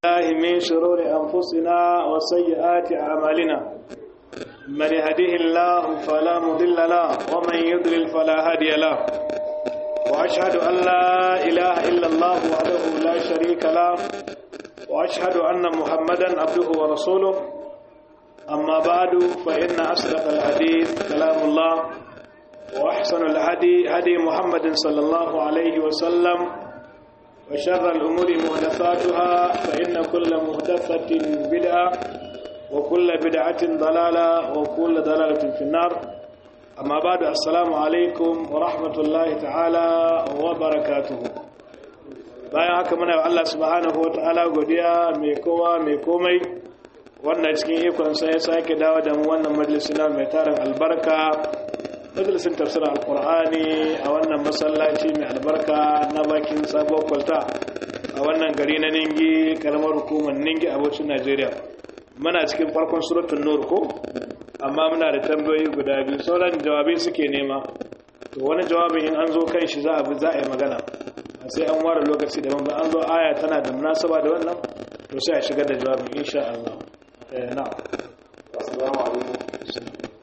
الله من شرور أنفسنا وسيئات أعمالنا من يهده الله فلا مضل له ومن يضلل فلا هادي له وأشهد أن لا إله إلا الله وحده لا شريك له وأشهد أن محمدا عبده ورسوله أما بعد فإن أصدق الحديث كلام الله وأحسن الهدي هدي محمد صلى الله عليه وسلم وشر الأمور محدثاتها فإن كل محدثة بدعة وكل بدعة ضلالة وكل ضلالة في النار أما بعد السلام عليكم ورحمة الله تعالى وبركاته bayan haka muna Allah subhanahu wa ta'ala godiya mai kowa mai komai wannan cikin ikon sai ya sake dawo da mu wannan majalisina mai tarin albarka majalisin tafsirin alkur'ani a wannan masallaci mai albarka na bakin sabon kwalta a wannan gari na ningi karamar hukumar ningi abocin najeriya muna cikin farkon suratun nur ko amma muna da tambayoyi guda biyu sauran jawabai suke nema to wani jawabin in an zo kan shi za a bi za a yi magana sai an ware lokaci daban ba an zo aya tana da munasaba da wannan to sai a shigar da jawabin insha Allah eh na assalamu alaikum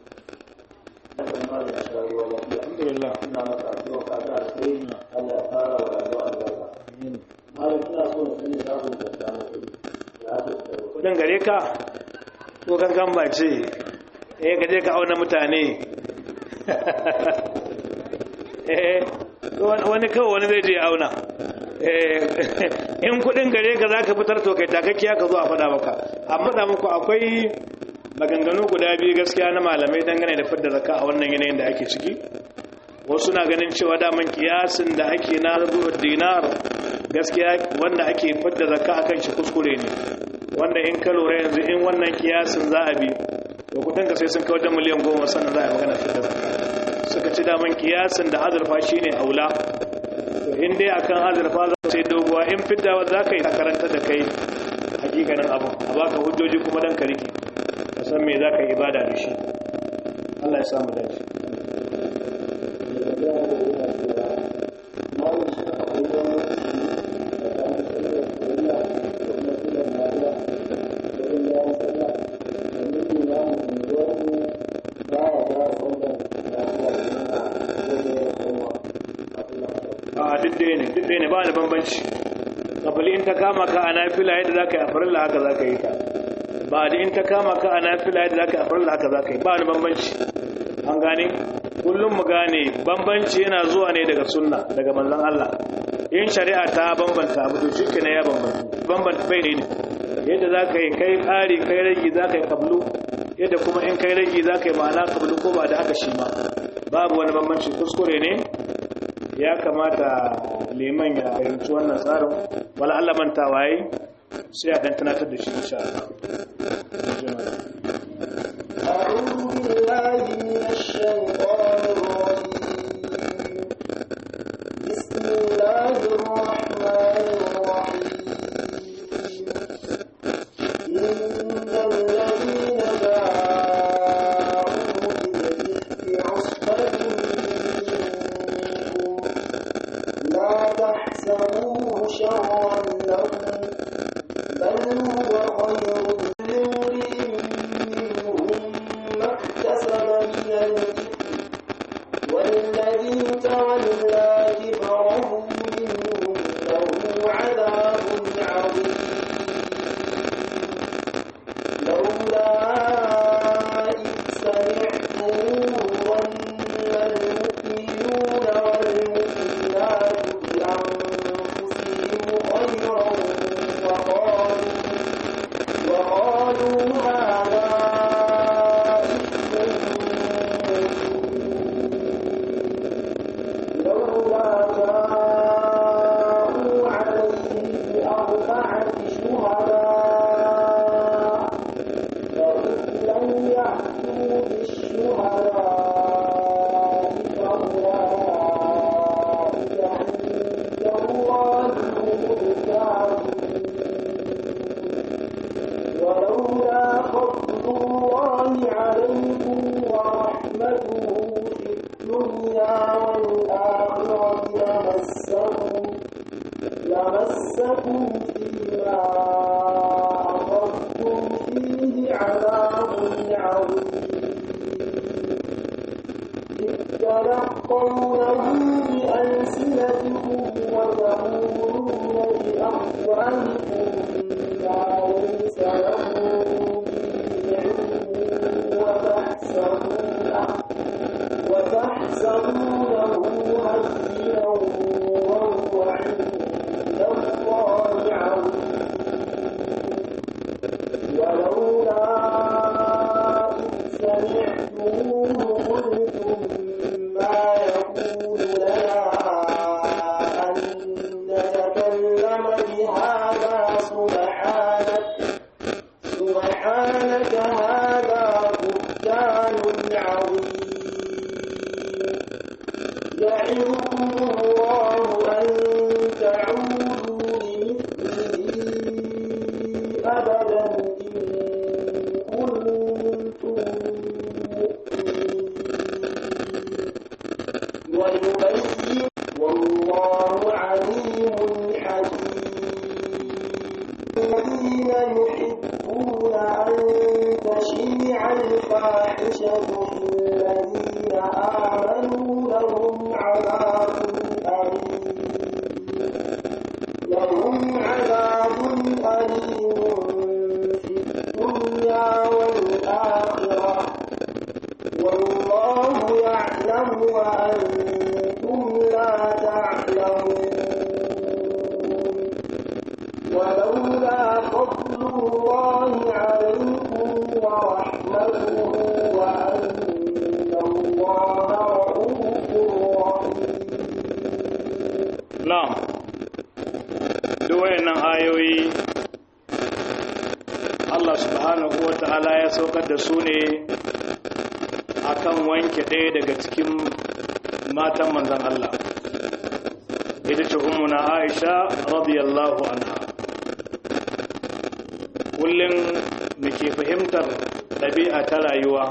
alhamdulillah ina maka addu'a ka da alheri Allah ya fara wa rayuwa albarka malam ina so na sani za ku da samu kuɗi ya ce kudin gare ka ko kankan ba ce eh ka je ka auna mutane eh wani kawai wani zai je auna in kudin gare ka za ka fitar to kai takakkiya ka zo a faɗa maka amma da muku akwai maganganu guda biyu gaskiya na malamai dangane da fidda zakka a wannan yanayin da ake ciki wasu na ganin cewa daman kiyasin da ake na rubuwar dinar gaskiya wanda ake fidda zakka akan shi kuskure ne wanda in ka lura yanzu in wannan kiyasin za a bi to kudin ka sai sun kawo da miliyan goma sannan za a yi magana fidda zakka suka ci daman kiyasin da azurfa shine aula to in dai akan azurfa za sai doguwa in fidda za ka yi karanta da kai hakikanin abu a baka hujjoji kuma dan ka rike ka san me za ka yi ibada da shi Allah ya samu dace a duk ɗaya ne duk ɗaya ne ba da bambanci kafali in ta kama ka a nafila yadda za ka yi a farilla haka za ka yi ta ba da in ta kama ka a nafila yadda za ka yi a farilla haka za ka yi ba da bambanci an gane kullum mu gane bambanci yana zuwa ne daga sunna daga manzon Allah in shari'a ta bambanta abu to shi ne ya bambanta bambanta bai ne yadda za ka yi kai ƙari kai ragi za ka yi kablu yadda kuma in kai ragi za ka yi ma'ana kablu ko ba da haka shi ma babu wani bambanci kuskure ne ya kamata liman ya fahimci wannan tsarin wala Allah manta waye sai a dan tunatar da shi insha Allah أعوذ بالله من الشيطان الرجيم بسم الله الرحمن الرحيم إن الذين جاءوا بالإفك عصبة منكم لا تحسبوه شرا لكم بل هو خير لامرئ منهم ما اكتسب من الإثم والذي تولى كبره منهم له عذاب عظيم لولا إذ سمعتموه ظن المؤمنون والمؤمنات بأنفسهم خيرا وقالوا وقالوا هذا إفك لولا جاءوا عليه بأربعة شهداء فإن لم يأتوا بالشهداء فأولئك عند الله هم الكاذبون ولولا فضل الله عليكم ورحمته في الدنيا والآخرة لمسكم لمسكم فيما تلقونه بألسنتكم وتقولون بأفواهكم ما ليس لكم به علم وتحسبونه وتحسبونه هينا وهو عند الله عظيم ولولا إذ سمعتموه قلتم ما يكون لنا أن نتكلم بهذا سبحانك سبحانك هذا بهتان عظيم يعظكم الله أن تعودوا لمثله أبدا إن كنتم مؤمنين ويبين والله عليم حكيم الذين يحبون أن تشيع الفاحشة في الذين آمنوا لهم عذاب أليم لهم عذاب أليم في الدنيا والآخرة والله يعلم وأنتم لا تعلمون ولولا فضل الله عليكم ورحمته وأن الله رؤوف رحيم na'am duk wayannan ayoyi Allah subhanahu wa ta'ala ya saukar da su ne akan wanke ɗaya daga cikin matan manzan Allah ita ce ummuna Aisha radiyallahu anha kullum muke fahimtar ɗabi'a ta rayuwa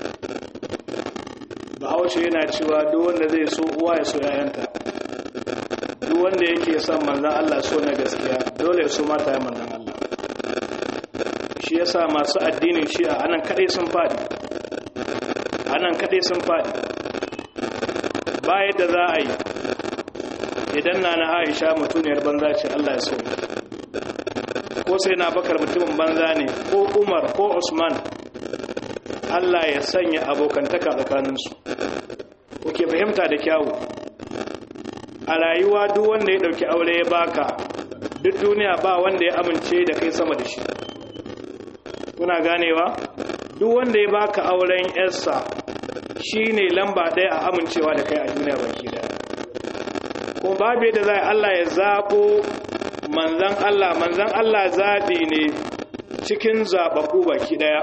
bahaushe yana cewa duk wanda zai so uwa ya so 'ya'yanta duk wanda yake son manzan Allah so na gaskiya dole ya so mata ya manzan Allah shi yasa masu addinin shi'a anan kadai sun fadi anan kadai sun fadi ba yadda za a yi idan na na Aisha mutuniyar banza ce Allah ya so ko sai na bakar mutumin banza ne ko Umar ko Usman Allah ya sanya abokantaka tsakaninsu kuke fahimta da kyawu a rayuwa duk wanda ya dauki aure ya baka duk duniya ba wanda ya amince da kai sama da shi kuna ganewa duk wanda ya baka auren yarsa shine lamba ɗaya a amincewa da kai a duniya baki daya kuma babu yadda za Allah ya zabo manzan Allah manzan Allah zaɓi ne cikin zaɓaɓɓu baki daya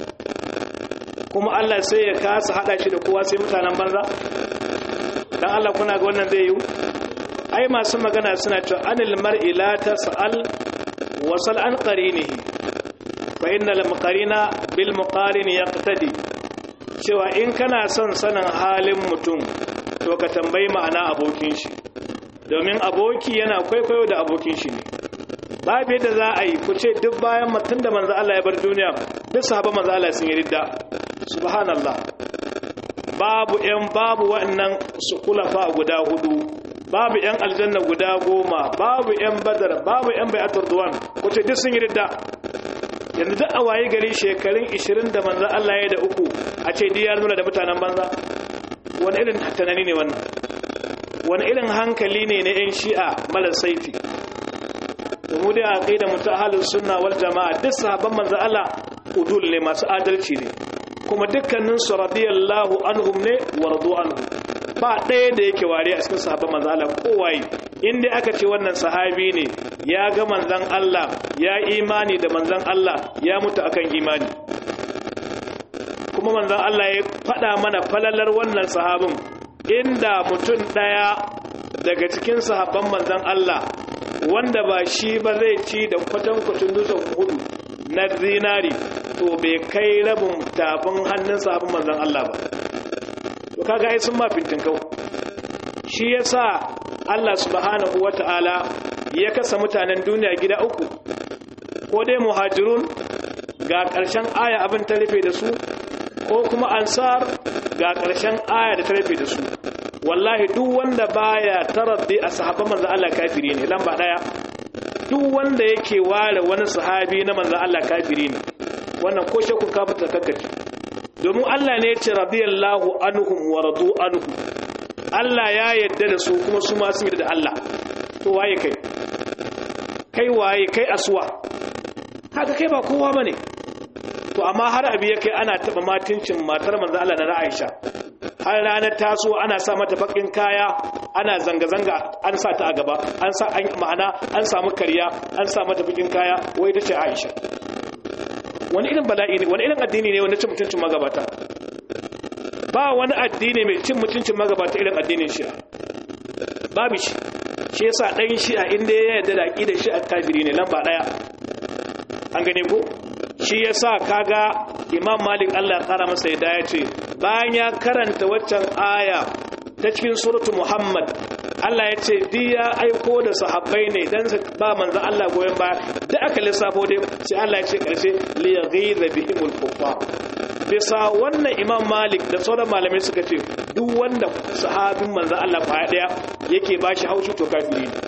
kuma Allah sai ya kasa haɗa shi da kowa sai mutanen banza dan Allah kuna ga wannan zai yi ai masu magana suna cewa anil mar'i la tas'al wasal an qarinihi fa innal muqarina bil muqarin yaqtadi cewa in kana son sanin halin mutum to ka tambayi ma'ana abokin shi domin aboki yana kwaikwayo da abokin shi ne babu yadda za a yi ku ce duk bayan mutum da manzo Allah ya bar duniya duk sahaba manzo Allah sun yi ridda subhanallah babu yan babu wannan su kulafa guda hudu babu yan aljanna guda goma babu yan badar babu yan bai'atul duwan ku ce duk sun yi ridda yanzu duk a waye gari shekarun 20 da manzo Allah ya da uku a ce diyar nuna da mutanen banza wani irin tunani ne wannan wani irin hankali ne na yan shi'a mara saifi mu dai aqida mutu ahlus sunna wal jamaa duk sahabban manzo Allah udul ne masu adalci ne kuma dukkanin su radiyallahu anhum ne wa radu anhu ba ɗaya da yake ware a cikin sahabban manzo Allah kowaye in dai aka ce wannan sahabi ne ya ga manzon Allah ya imani da manzon Allah ya mutu akan imani kuma manzon Allah ya faɗa mana falalar wannan sahabin inda mutum ɗaya daga cikin sahabban manzon Allah wanda ba shi ba zai ci da kwatankwacin dutsen hudu na zinari to bai kai rabin tafin hannun sahabban manzon Allah ba to kaga ai sun ma fintin kau shi yasa Allah subhanahu wata'ala ya kasa mutanen duniya gida uku ko dai muhajirun ga ƙarshen aya abin ta rufe da su ko kuma ansar ga ƙarshen aya da ta rufe da su wallahi duk wanda baya taraddi a sahabban manzo Allah kafiri ne lamba daya duk wanda yake ware wani sahabi na manzo Allah kafiri ne wannan ko shakku kafirta kakkaci domin Allah ne ya ce radiyallahu anhum wa radu anhu Allah ya yadda da su kuma su ma sun yadda da Allah to waye kai kai waye kai aswa haka kai ba kowa bane to amma har abi ya kai ana taba matincin matar manzo Allah na Aisha har ranar taso ana sa mata bakin kaya ana zanga-zanga an sa ta a gaba an sa an ma'ana an samu karya an sa mata bakin kaya wai ta ce Aisha wani irin bala'i ne wani irin addini ne wanda cin mutuncin magabata ba wani addini mai cin mutuncin magabata irin addinin shi'a babu shi shi yasa dan shi'a inda ya yarda da aqidar shi'a kafiri ne lamba daya an gane ko shi yasa kaga imam malik Allah ya kara masa yadda ya ce bayan ya karanta waccan aya ta cikin suratu muhammad Allah ya ce di ya aiko da sahabbai ne dan su ba manzo Allah goyen baya da aka lissafo dai sai Allah ya ce karshe li yaghiza bihimul kuffar bisa wannan imam malik da sauran malamai suka ce duk wanda sahabin manzo Allah fa daya yake bashi haushi to kafiri ne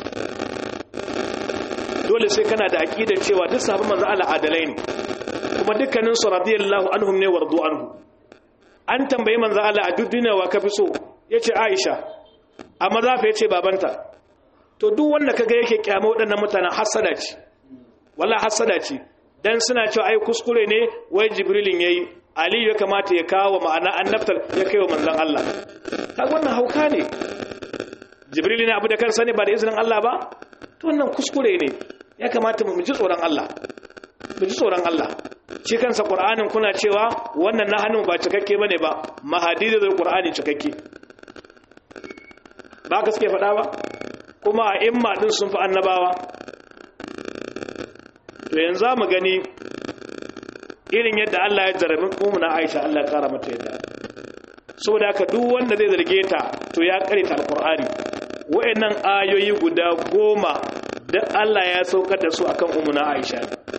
dole sai kana da aqidar cewa duk sahabin manzo Allah adalai ne kuma dukkanin su radiyallahu anhum ne wardu anhu an tambayi manzo Allah a duk duniya wa kafi so yace Aisha amma zafa yace babanta to duk wanda kaga yake kyama waɗannan mutanen hasada ce wallahi hasada ce dan suna cewa ai kuskure ne wai jibrilin yayi ali ya kamata ya kawo ma'ana annabtar ya kai wa manzon Allah kaga wannan hauka ne jibril ne abu da kansa ne ba da izinin Allah ba to wannan kuskure ne ya kamata mu ji tsoron Allah mu ji tsoron Allah shi kansa qur'anin kuna cewa wannan na hannun ba cikakke bane ba mahadi da qur'ani cikakke ba ka suke faɗa ba kuma a imma din sun fi annabawa to yanzu mu gani irin yadda Allah ya jarabi umuna Aisha Allah ya kara mata yadda saboda haka duk wanda zai zarge ta to ya karanta alqur'ani wayannan ayoyi guda goma da Allah ya saukar da su akan umuna Aisha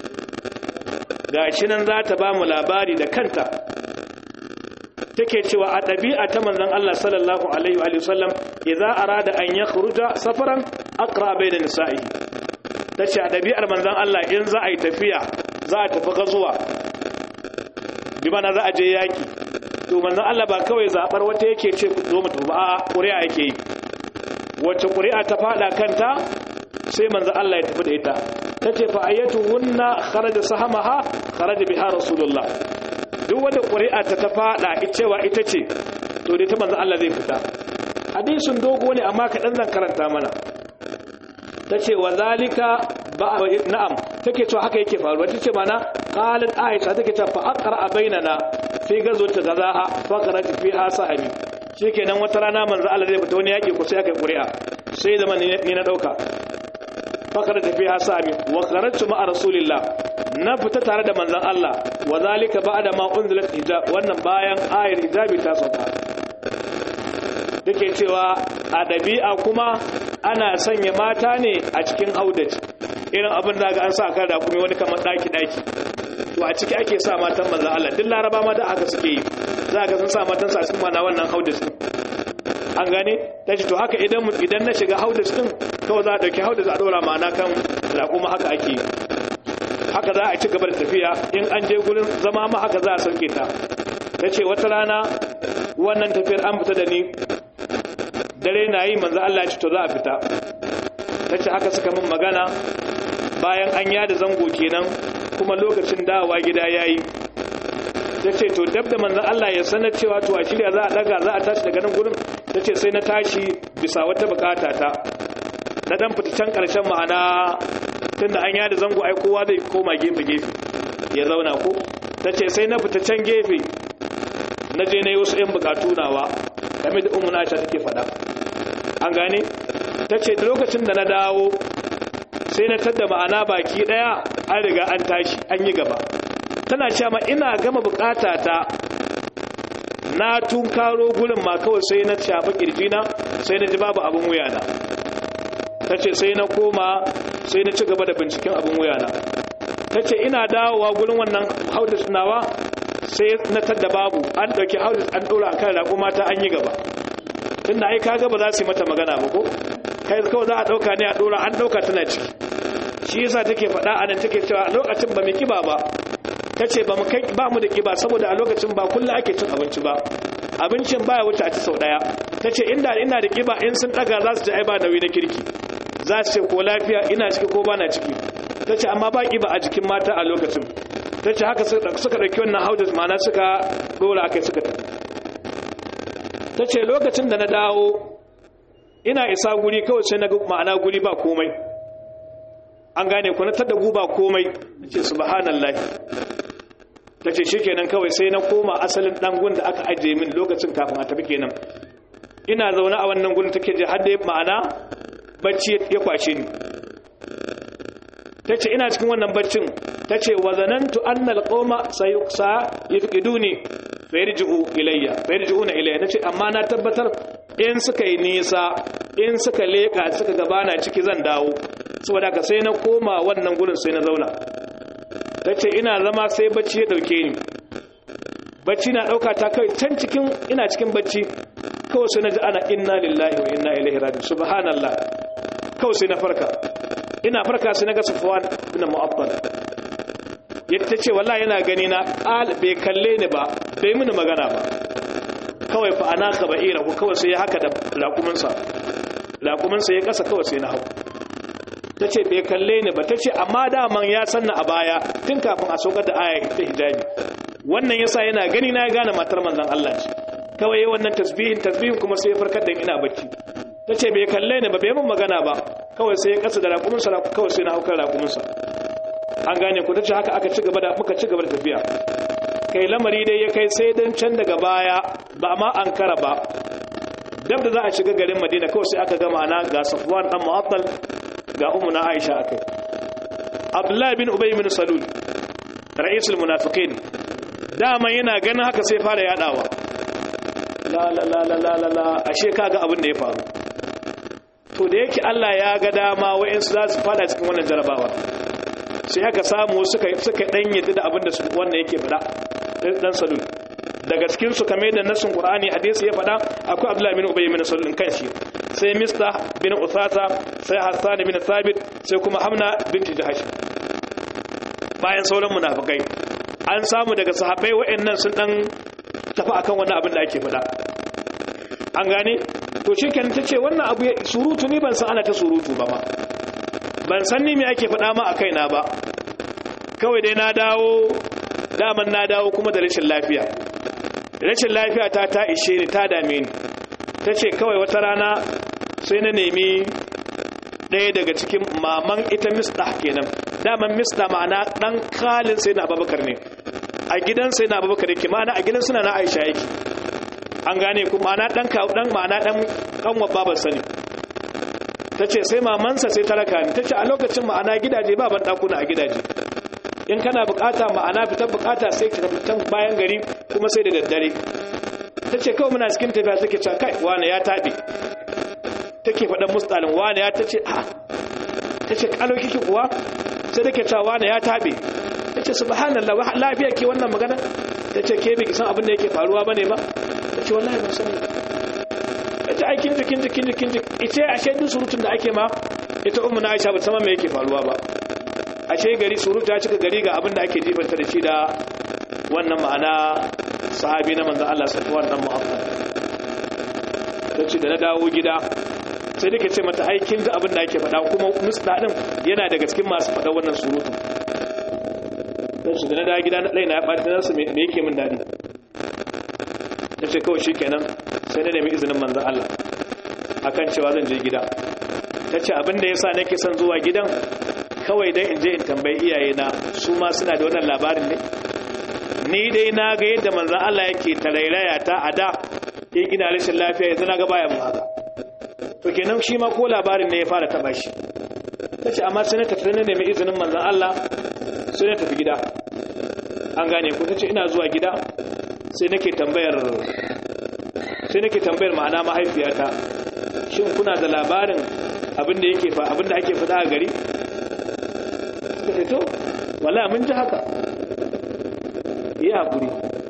gashi nan za ta ba mu labari da kanta take cewa a ɗabi'a ta manzon Allah sallallahu alaihi wa sallam idza arada an yakhruja safaran aqra bayna nisa'i tace a ɗabi'ar manzon Allah in za a yi tafiya za a tafi gazuwa bi mana za a je yaki to manzon Allah ba kawai zabar wata yake ce ku zo mu tafi ba a'a ƙuri'a yake yi wacce ƙuri'a ta fada kanta sai manzon Allah ya tafi da ita tace fa ayatuhunna kharaja sahamaha kharaja biha rasulullah duk wanda ƙuri'a ta ta fada cewa ita ce to dai ta manzon Allah zai fita hadisin dogo ne amma kaɗan zan karanta mana tace wa zalika ba na'am take cewa haka yake faruwa tace mana qalat aisha take cewa fa aqra bainana fi gazwati gazaha fa qara'at fiha sahabi shikenan wata rana manzo Allah zai fita wani yaki ko sai aka ƙuri'a sai da ni na dauka fa qara'at fiha sahabi wa qara'tu ma'a rasulillah na fita tare da manzon Allah wa zalika ba'da ma unzilat hijab wannan bayan ayar hijabi ta sauka take cewa a dabi'a kuma ana sanya mata ne a cikin haudaci irin abin da ga an sa kan rakumi wani kamar daki daki to a ciki ake sa matan manzon Allah duk laraba ma da aka suke yi za ga sun sa matan sa cikin mana wannan haudaci an gane tace to haka idan idan na shiga haudaci din kawai za a dauki haudaci a dora ma'ana kan rakuma haka ake yi haka za a ci gaba da tafiya in an je gurin zama ma haka za a sauke ta tace wata rana wannan tafiyar an fita da ni dare na yi manzo Allah ya ce to za a fita tace haka suka min magana bayan an yada zango kenan kuma lokacin dawowa gida yayi tace to dab da manzo Allah ya sanar cewa to a shirya za a daga za a tashi daga nan gurin tace sai na tashi bisa wata bukata ta na dan fita can karshen ma'ana tunda an yada zango ai kowa zai koma gefe gefe ya zauna ko tace sai na fita can gefe na je na yi wasu 'yan bukatu nawa game da umuna ta take faɗa an gane ta ce da lokacin da na dawo sai na tadda ma'ana baki ɗaya an riga an tashi an yi gaba tana cewa ina gama bukata ta na tunkaro gurin ma kawai sai na shafi kirjina sai na ji babu abin wuyana ta ce sai na koma sai na ci gaba da binciken abin wuyana ta ce ina dawowa gurin wannan haudar nawa sai na tadda babu an ɗauki haudis an ɗora a kan raƙuma ta an yi gaba tunda ai kaga ba za su yi mata magana ba ko kai kawai za a ɗauka ne a ɗora an ɗauka tana ciki shi yasa take faɗa a nan take cewa a lokacin ba mu kiba ba ta ce ba mu kai ba mu da kiba saboda a lokacin ba kullum ake cin abinci ba abincin baya wuce a ci sau ɗaya ta ce inda ina da kiba in sun ɗaga za su ji ai ba nauyi na kirki za su ce ko lafiya ina ciki ko ba na ciki ta ce amma ba kiba a jikin mata a lokacin ta ce haka suka ɗauki wannan haudis ma'ana suka ɗora akai suka tafi ta ce lokacin da na dawo ina isa guri kawai sai na ga ma'ana guri ba komai an gane ku na tada guba komai na ce subhanallah ta ce shikenan kawai sai na koma asalin dangun da aka ajiye min lokacin kafin a tafi kenan ina zaune a wannan gurin take je har da ma'ana bacci ya kwashe ni ta ce ina cikin wannan baccin ta ce wa zanantu annal qawma sayuqsa yafqiduni fayarji'u ilayya fayarji'una ilayya nace amma na tabbatar in suka yi nisa in suka leka suka gabana ciki zan dawo saboda ka sai na koma wannan gurin sai na zauna tace ina zama sai bacci ya dauke ni bacci na dauka ta kai can cikin ina cikin bacci kawai sai na ji ana inna lillahi wa inna ilaihi raji'un subhanallah kawai sai na farka ina farka sai na ga safwan ibn mu'abbad yadda ce wallahi yana gani na bai kalle ni ba bai mini magana ba kawai fa ana ka ba'ira ko kawai sai ya haka da raƙuminsa raƙuminsa ya kasa kawai sai na hau ta ce bai kalle ni ba ta ce amma daman ya sanna a baya tun kafin a saukar da aya ta hijabi wannan yasa yana gani na ya gane matar manzon Allah ce kawai wannan tasbihin tasbihin kuma sai ya farkar da ina bacci ta ce bai kalle ni ba bai mun magana ba kawai sai ya kasa da raƙuminsa kawai sai na hau kan raƙuminsa an gane ku ta ce haka aka ci gaba da muka ci gaba da tafiya kai lamari dai ya kai sai dan can daga baya ba ma an kara ba dab da za a shiga garin madina kawai sai aka gama na ga safwan dan mu'attal ga ummu na aisha akai abdullahi bin ubay bin salul ra'isul munafiqin dama yana ganin haka sai fara yadawa la la la la la la ashe kaga abin da ya faru to da yake Allah ya ga dama wa'ansu za su fada cikin wannan jarabawa sai aka samu suka suka dan yadda da abin da su wannan yake fada dan salul daga cikin su kamar da nasin qur'ani hadisi ya fada akwai abdullahi bin ubay bin salul kanshi sai mista bin usasa sai hassan bin thabit sai kuma hamna binti jahash bayan sauran munafikai an samu daga sahabbai wa'annan sun dan tafi akan wannan abin da ake fada an gane to shikenan tace wannan abu surutu ni ban san ana ta surutu ba ma ban san ni me ake faɗa ma a kaina ba kawai dai na dawo daman na dawo kuma da rashin lafiya rashin lafiya ta ta ishe ni ta dame ni ta ce kawai wata rana sai na nemi ɗaya daga cikin maman ita mista kenan daman mista ma'ana ɗan kalin sai na abubakar ne a gidan sai na abubakar yake ma'ana a gidan suna na aisha yake an gane ku ma'ana ɗan ma'ana ɗan ƙanwa babar sani ta ce sai mamansa sai ta raka ni ta ce a lokacin ma'ana gidaje ba ban ɗakuna a gidaje in kana bukata ma'ana fitar bukata sai ka fitan bayan gari kuma sai da daddare ta ce kawai muna cikin tafiya take cewa kai wane ya taɓe take faɗan mustalin wane ya ta ce a ta ce ƙalo kike kuwa sai take cewa wane ya taɓe ta ce subhanallah lafiya ke wannan magana ta ce ke biki san abin da yake faruwa bane ba ta ce wallahi ban sani ita aikin jikin jikin jikin ita ashe duk surutun da ake ma ita ummu na Aisha ba ta me yake faruwa ba ashe gari surutu ya cika gari ga abin da ake jifanta da shi da wannan ma'ana sahabi na manzon Allah sallallahu alaihi wasallam tace da na dawo gida sai nake ce mata aikin da abin da ake faɗa kuma musda din yana daga cikin masu faɗa wannan surutu tace da na dawo gida na na ya ɓata nasu me yake min dadi tace kawai shikenan sai na nemi izinin manzon Allah akan cewa zan je gida tace abin da yasa nake son zuwa gidan kawai dai in je in tambayi iyayena su ma suna da wannan labarin ne ni dai na ga yadda manzon Allah yake tarairaya ta a da in ina rashin lafiya yanzu na ga baya mu haka to kenan shi ma ko labarin ne ya fara taba shi tace amma sai na tafi na nemi izinin manzon Allah sai na tafi gida an gane ko tace ina zuwa gida sai nake tambayar sai nake tambayar ma'ana mahaifiyata shin kuna da labarin abin da yake fa abin da ake faɗa a gari suka ce to wallahi mun ji haka yi hakuri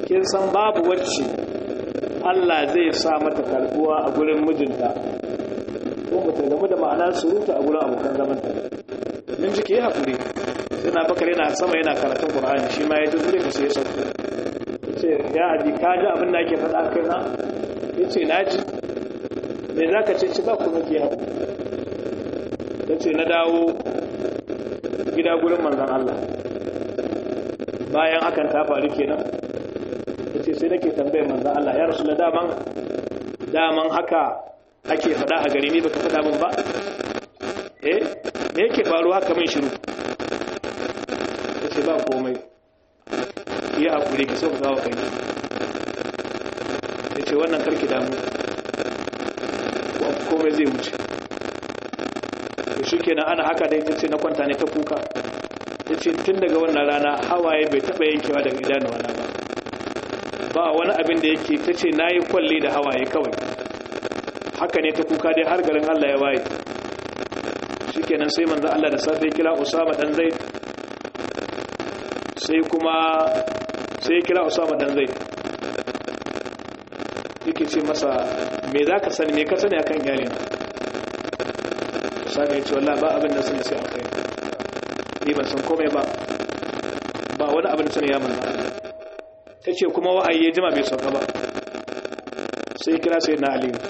kin san babu wacce Allah zai sa mata karbuwa a gurin mijinta ko ba ta gamu da ma'anar surutu a gurin abokan zamanta min jiki ya haƙuri sai na bakar yana sama yana karatun ƙur'ani shi ma ya ji zure ka sai ya sauko ce ya abi ka ji abin da ake faɗa kai na ya ce na ji me za ka ce ci ba kuma ke haƙu ya ce na dawo gida gurin manzan Allah bayan hakan ta faru kenan ya ce sai nake tambayar manzan Allah ya rasu da daman daman haka ake faɗa a gari ne baka faɗa min ba eh me yake faru haka min shiru ya ce ba komai ya haƙuri ka sauka gawa kai ya ce wannan karki damu komai zai wuce da shi kenan ana haka da ita ce na kwanta ne ta kuka ya ce tun daga wannan rana hawaye bai taɓa yankewa daga idanuwa na ba ba wani abin da yake ta ce na yi kwalle da hawaye kawai haka ne ta kuka dai har garin allah ya waye shi kenan sai manzan allah da safe kira usama dan zai sai kuma sai kira usama dan zai yake ce masa me za ka sani me ka sani akan iyalin usama ya ce wallah ba abin da sani sai akai ni ban san komai ba ba wani abin da sani ya manna ta ce kuma wa'ayi ya jima bai sauka ba sai kira sai na aliyu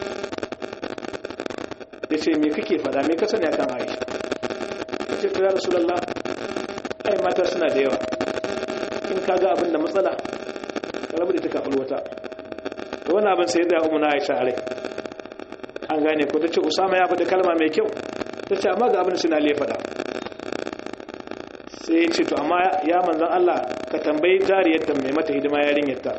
ya ce me kake fada me ka sani akan aisha ya ce kira rasulallah ai mata suna da yawa in ka ga abin da matsala ka rabu da ta kafin wata da wani abin sai da umu na aisha a rai an gane ko ta ce usama ya faɗi kalma mai kyau ta ce amma ga abin suna le faɗa sai ya ce to amma ya manzan Allah ka tambayi jariyar ta mai mata hidima yarinyar ta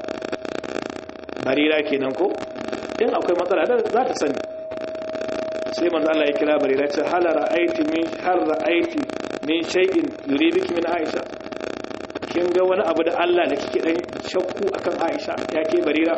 barira kenan ko in akwai matsala da za ta sani sai manzan Allah ya kira barira ce hal ra'aiti min har ra'aiti min shay'in yuribiki min Aisha kin ga wani abu da Allah da kike dan shakku akan Aisha ya ke barira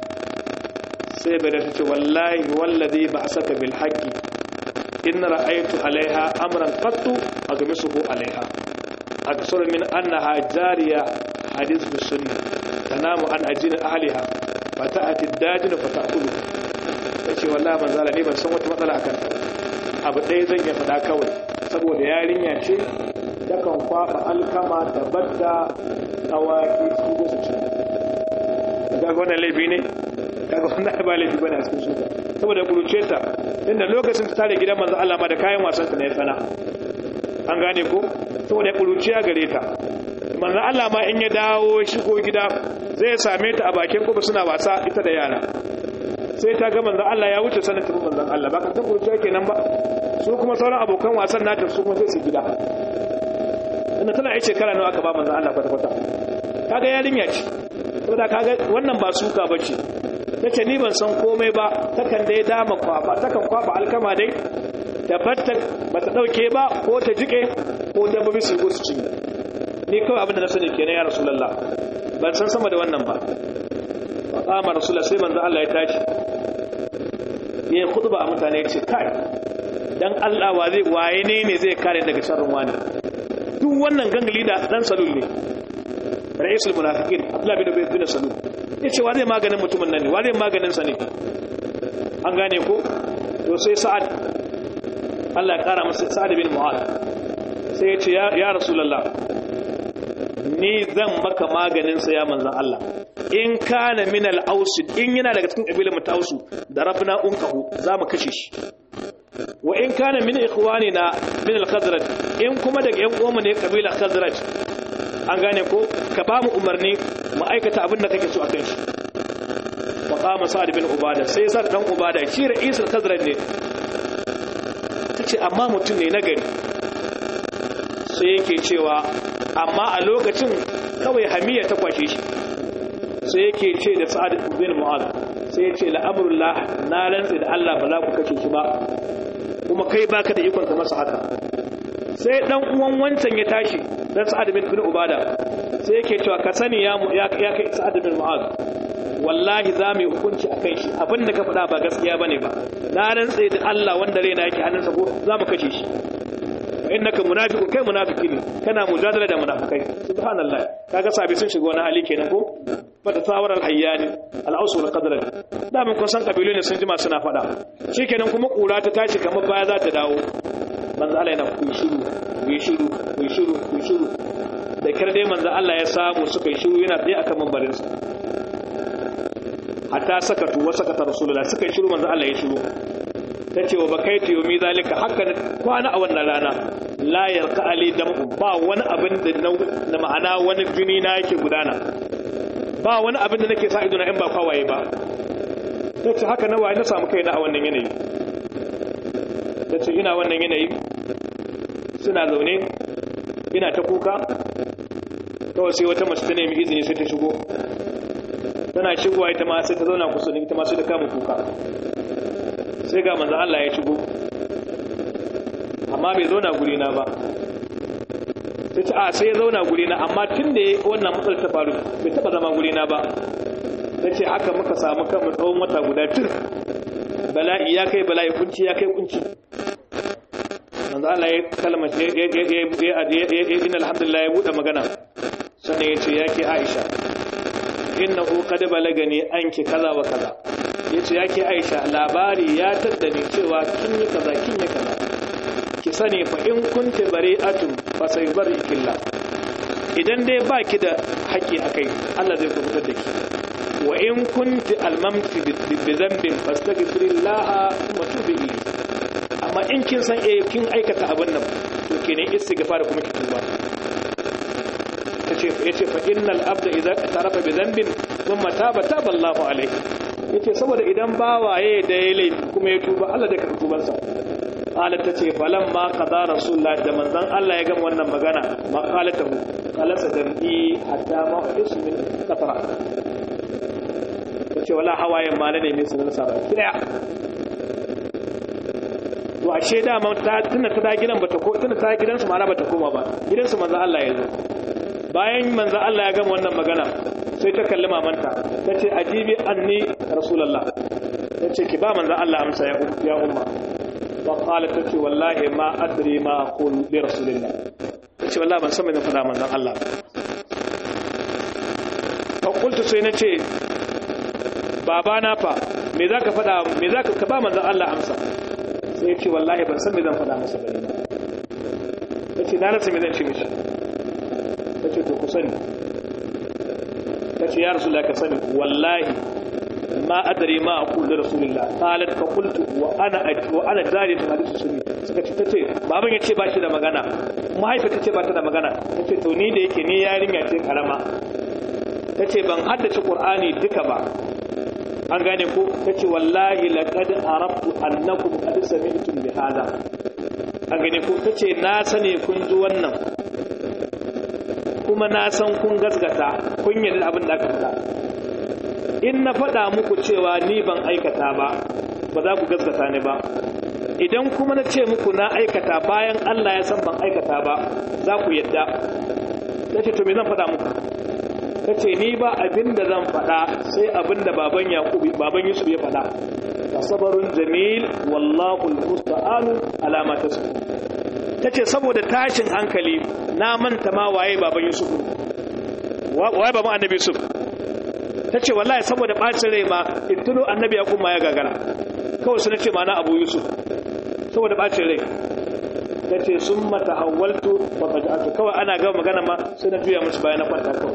sai barira ta ce wallahi wallazi ba'asaka bil haqqi in ra'aytu alaiha amran qattu agmisuhu alaiha aksar min annaha jariya hadith bis sunnah tanamu an ajin ahliha fata'ati ad-dajin fata'kulu tace wallahi manzala ne ban san wata matsala akan ta abu ɗaya zan ya faɗa kawai saboda yarinya ce takan kwaɓa alkama da badda awaki su da su ci kaga wannan laifi ne kaga wannan ba laifi bane a cikin shuka saboda kuruce ta inda lokacin ta tare gidan manzo Allah ma da kayan wasan ta ne tsana an gane ko saboda kuruciya gare ta manzo Allah ma in ya dawo shigo gida zai same ta a bakin kofa suna wasa ita da yara sai ta ga manzo Allah ya wuce sanin tafi manzo Allah ba ka san kuruciya kenan ba su kuma sauran abokan wasan nata su kuma sai su gida inda tana yi shekara nawa aka ba manzo Allah kwata kwata kaga yarinya ce saboda kaga wannan ba suka bace tace ni ban san komai ba takan dai dama kwaba takan kwaba alkama dai tabbatar bata dauke ba ko ta jike ko dabbobi su go su ci ni kawai abin da na sani kenan ya rasulullah ban san sama da wannan ba fa qama rasulullah sai manzo Allah ya tashi ya khutba a mutane ya ce kai dan Allah wa zai waye ne ne zai kare daga sharrin wani duk wannan gangali da dan salul ne ra'isul munafiqin Abdullah bin Ubay bin Salul yace wa zai maganin mutumin nan ne wa zai maganin sa ne an gane ko to sai Sa'ad Allah ya kara masa Sa'ad bin Mu'adh sai yace ya ya Rasulullah ni zan maka maganin sa ya manzon Allah in kana min al-aus in yana daga cikin kabilar mutausu da rabna unkahu za mu kashe shi wa in kana min ikhwanina min al-khazraj in kuma daga yan uwanmu ne kabila khazraj an gane ko ka ba mu umarni mu aikata abin da kake so a kan shi wa qama sa'd bin ubada sai sa'd dan ubada shi ra'isul khazraj ne tace amma mutum ne nagari sai yake cewa amma a lokacin kawai hamiya ta kwashe shi sai yake ce da sa'd bin mu'adh sai ya ce la'amrullah na rantsi da Allah ba za ku kashe shi ba kuma kai baka da ikon ka masa haka sai dan uwan wancan ya tashi dan Sa'ad bin bin Ubada sai yake cewa ka sani ya ya kai Sa'ad bin Mu'adh wallahi za mu yi hukunci akan shi abinda ka faɗa ba gaskiya bane ba na rantsa da Allah wanda raina yake hannunsa ko za mu kashe shi innaka munafiqun kai munafiki ne kana mujadala da munafikai subhanallah kaga sabi sun shiga wani hali kenan ko fata tawar alhayyani al'ausu wal qadra da mun kun san kabilu ne sun jima suna fada shikenan kuma kura ta tashi kamar baya za ta dawo manzo Allah yana ku shiru ku shiru ku shiru ku shiru da kar dai manzo Allah ya samu suka yi shiru yana tsaye akan mambarin sa hatta sakatu wa sakata rasulullah suka yi shiru manzo Allah ya shiru tace wa bakaitu yumi zalika haka kwana a wannan rana la yarqa ali damu ba wani abin da na ma'ana wani jini na yake gudana ba wani abin da nake sa ido na in ba kawaye ba tace haka na waye na samu kaina a wannan yanayi tace ina wannan yanayi suna zaune ina ta kuka kawai sai wata mace ta nemi izini sai ta shigo tana shigowa ita ma sai ta zauna kusa da ita ma sai ta kama kuka sai ga manzon Allah ya shigo amma bai zauna guri na ba sai ta a sai ya zauna guri na amma tun da wannan matsalar ta faru bai taba zama guri na ba ta ce haka muka samu kanmu tsawon wata guda tun bala'i ya kai bala'i kunci ya kai kunci manzo Allah ya kalma ya ya ya ya inna alhamdulillah ya bude magana sannan ya ce yake Aisha innahu qad balagani anki kaza wa kaza yace yake Aisha labari ya taddani cewa kin yi kaza kin yi kaza ki sani fa in kunti bari'atun fa sayubari killah idan dai baki da haƙi akai Allah zai kubutar da ki wa in kunti almamti bi dhanbin fastaghfirillaha wa tubi ilayhi amma in kin san eh kin aikata abin nan to kenan istighfar kuma ki tuba tace yace fa innal abda idza tarafa bi dhanbin thumma taba taba Allahu alayhi yace saboda idan bawaye da ya laifi kuma ya tuba Allah da karɓi tubansa qalat tace falan ma qada rasulullah da manzon Allah ya gama wannan magana ma qalatahu qalasa dam'i hatta ma isu min qatra tace wala hawayen ma ne mai sunan sa baki daya to ashe da ma ta tuna ta da gidan bata ko tuna ta gidansu ma bata koma ba gidansu manzon Allah ya zo bayan manzon Allah ya gama wannan magana sai ta kalli mamanta tace ajibi anni rasulullah tace ki ba manzon Allah amsa ya umma وقالت تتي والله ما أدري ما أقول لرسول الله تتي والله من سمي نفدا من الله فقلت سينتي babana fa me zaka fada me zaka ka ba manzon Allah amsa sai ya ce wallahi ban san me zan fada masa bane yace na rasa me zan ce mishi yace to ku sani yace ya rasulullahi ka sani wallahi ما أدري ما أقول لرسول الله قالت فقلت وأنا وأنا جارية حديث سني suka ce tace baban ya ce ba shi da magana mahaifa ta ce ba ta da magana ta ce to ni da yake ni yarinya ce karama ta ce ban haddace qur'ani duka ba an gane ko ta ce wallahi laqad arabtu annakum qad sami'tum bi hada an gane ko ta ce na sani kun ji wannan kuma na san kun gasgata kun yi abin da aka faɗa in na faɗa muku cewa ni ban aikata ba ba za ku gaskata ni ba idan kuma na ce muku na aikata bayan Allah ya san ban aikata ba za ku yadda ta ce to me zan faɗa muku ta ce ni ba abin da zan faɗa sai abin da baban yakubu baban yusuf ya faɗa fa sabarun jamil wallahu almusta'anu ala ma tasfu ta ce saboda tashin hankali na manta ma waye baban yusuf waye baban annabi yusuf ta ce wallahi saboda ɓacin rai ma in tuno annabi ya kuma ya gagara kawai suna ce mana abu yusuf saboda ɓacin rai ta ce sun mata hawaltu ba ka ja'atu kawai ana gama magana ma suna juya musu bayan na kwanta kawai